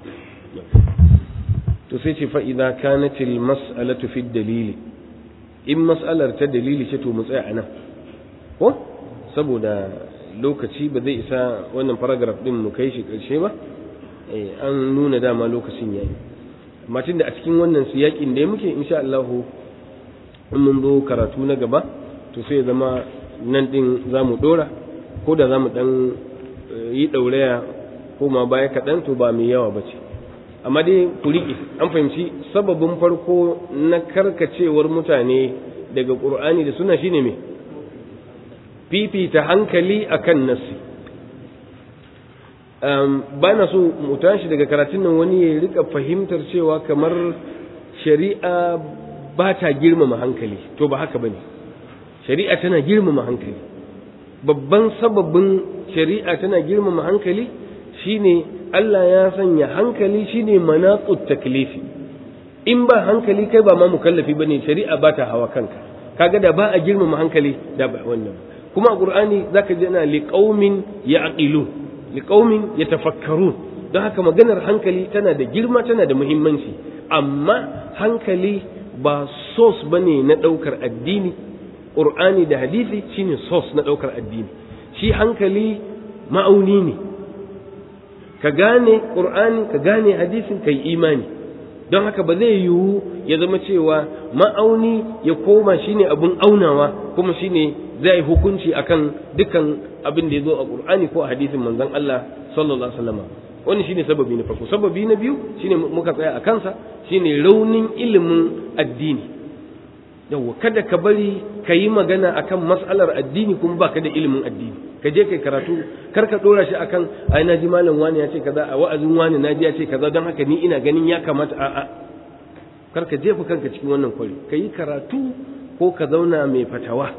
to sai ce fa idza kanat al mas'alatu fi dalili in mas'alar ta dalili ce to mu tsaya anan ko saboda lokaci ba zai isa wannan paragraph din mu kai shi karshe ba an nuna dama lokacin yayi amma tunda a cikin wannan siyakin da muke insha Allah in mun zo karatu na gaba to sai zama nan din zamu dora ko da zamu dan yi dauraya ko ma baya kaɗan to ba mai yawa bace amma dai ku riƙe an fahimci sababin farko na karkacewar mutane daga ƙur'ani da suna shine me fifita hankali akan nassi ba na so mu tashi daga karatun nan wani ya rika fahimtar cewa kamar shari'a ba ta girmama hankali to ba haka bane shari'a tana girmama hankali babban sababin shari'a tana girmama hankali shine Allah ya sanya hankali shine manaqut taklifi in ba hankali kai ba ma mukallafi bane shari'a ba ta hawa kanka kaga da ba a girmama hankali da ba wannan kuma a qur'ani zaka ji ana liqaumin ya'qilun liqaumin yatafakkarun don haka maganar hankali tana da girma tana da muhimmanci amma hankali ba source bane na daukar addini qur'ani da hadisi shine source na daukar addini shi hankali ma'auni ne ka gane ƙur'ani ka gane hadisin ka yi imani don haka ba zai yiwu ya zama cewa ma'auni ya koma shine abin aunawa kuma shine zai hukunci akan dukkan abin da ya zo a ƙur'ani ko a hadisin manzon Allah sallallahu alaihi wasallam wannan shine sababi na farko sababi na biyu shine muka tsaya a kansa shine raunin ilimin addini yawwa kada ka bari ka yi magana akan mas'alar addini kuma baka da ilimin addini ka je kai karatu kar ka dora shi akan ai na ji malam wani ya ce kaza a wa'azin wani na ji ya ce kaza don haka ni ina ganin ya kamata a a kar ka jefa kanka cikin wannan kwari ka yi karatu ko ka zauna mai fatawa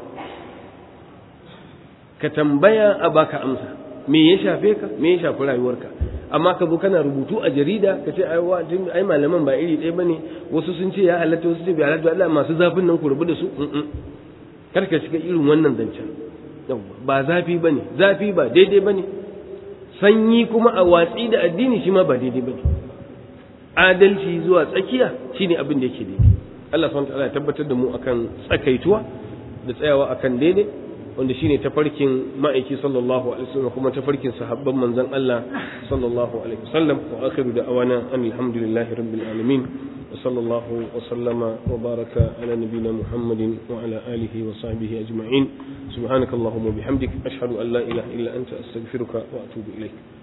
ka tambaya a baka amsa me ya shafe ka me ya shafi rayuwarka amma ka zo kana rubutu a jarida ka ce ai ai malaman ba iri ɗaya bane wasu sun ce ya halatta wasu ce bai halatta Allah masu zafin nan ku rubu da su kar ka shiga irin wannan zancen ba zafi bane zafi ba daidai bane sanyi kuma a watsi da addini shi ma ba daidai bane adalci zuwa tsakiya shine abin da yake daidai Allah subhanahu wa ta'ala ya tabbatar da mu akan tsakaituwa da tsayawa akan daidai wanda shine tafarkin ma'aiki sallallahu alaihi wasallam kuma tafarkin sahabban manzon Allah sallallahu alaihi wasallam wa akhiru da'awana alhamdulillahi rabbil alamin wa sallallahu wa sallama wa baraka ala nabiyyina muhammadin wa ala alihi wa sahbihi ajma'in subhanakallahumma bihamdik ashhadu an la ilaha illa anta astaghfiruka wa atubu ilaik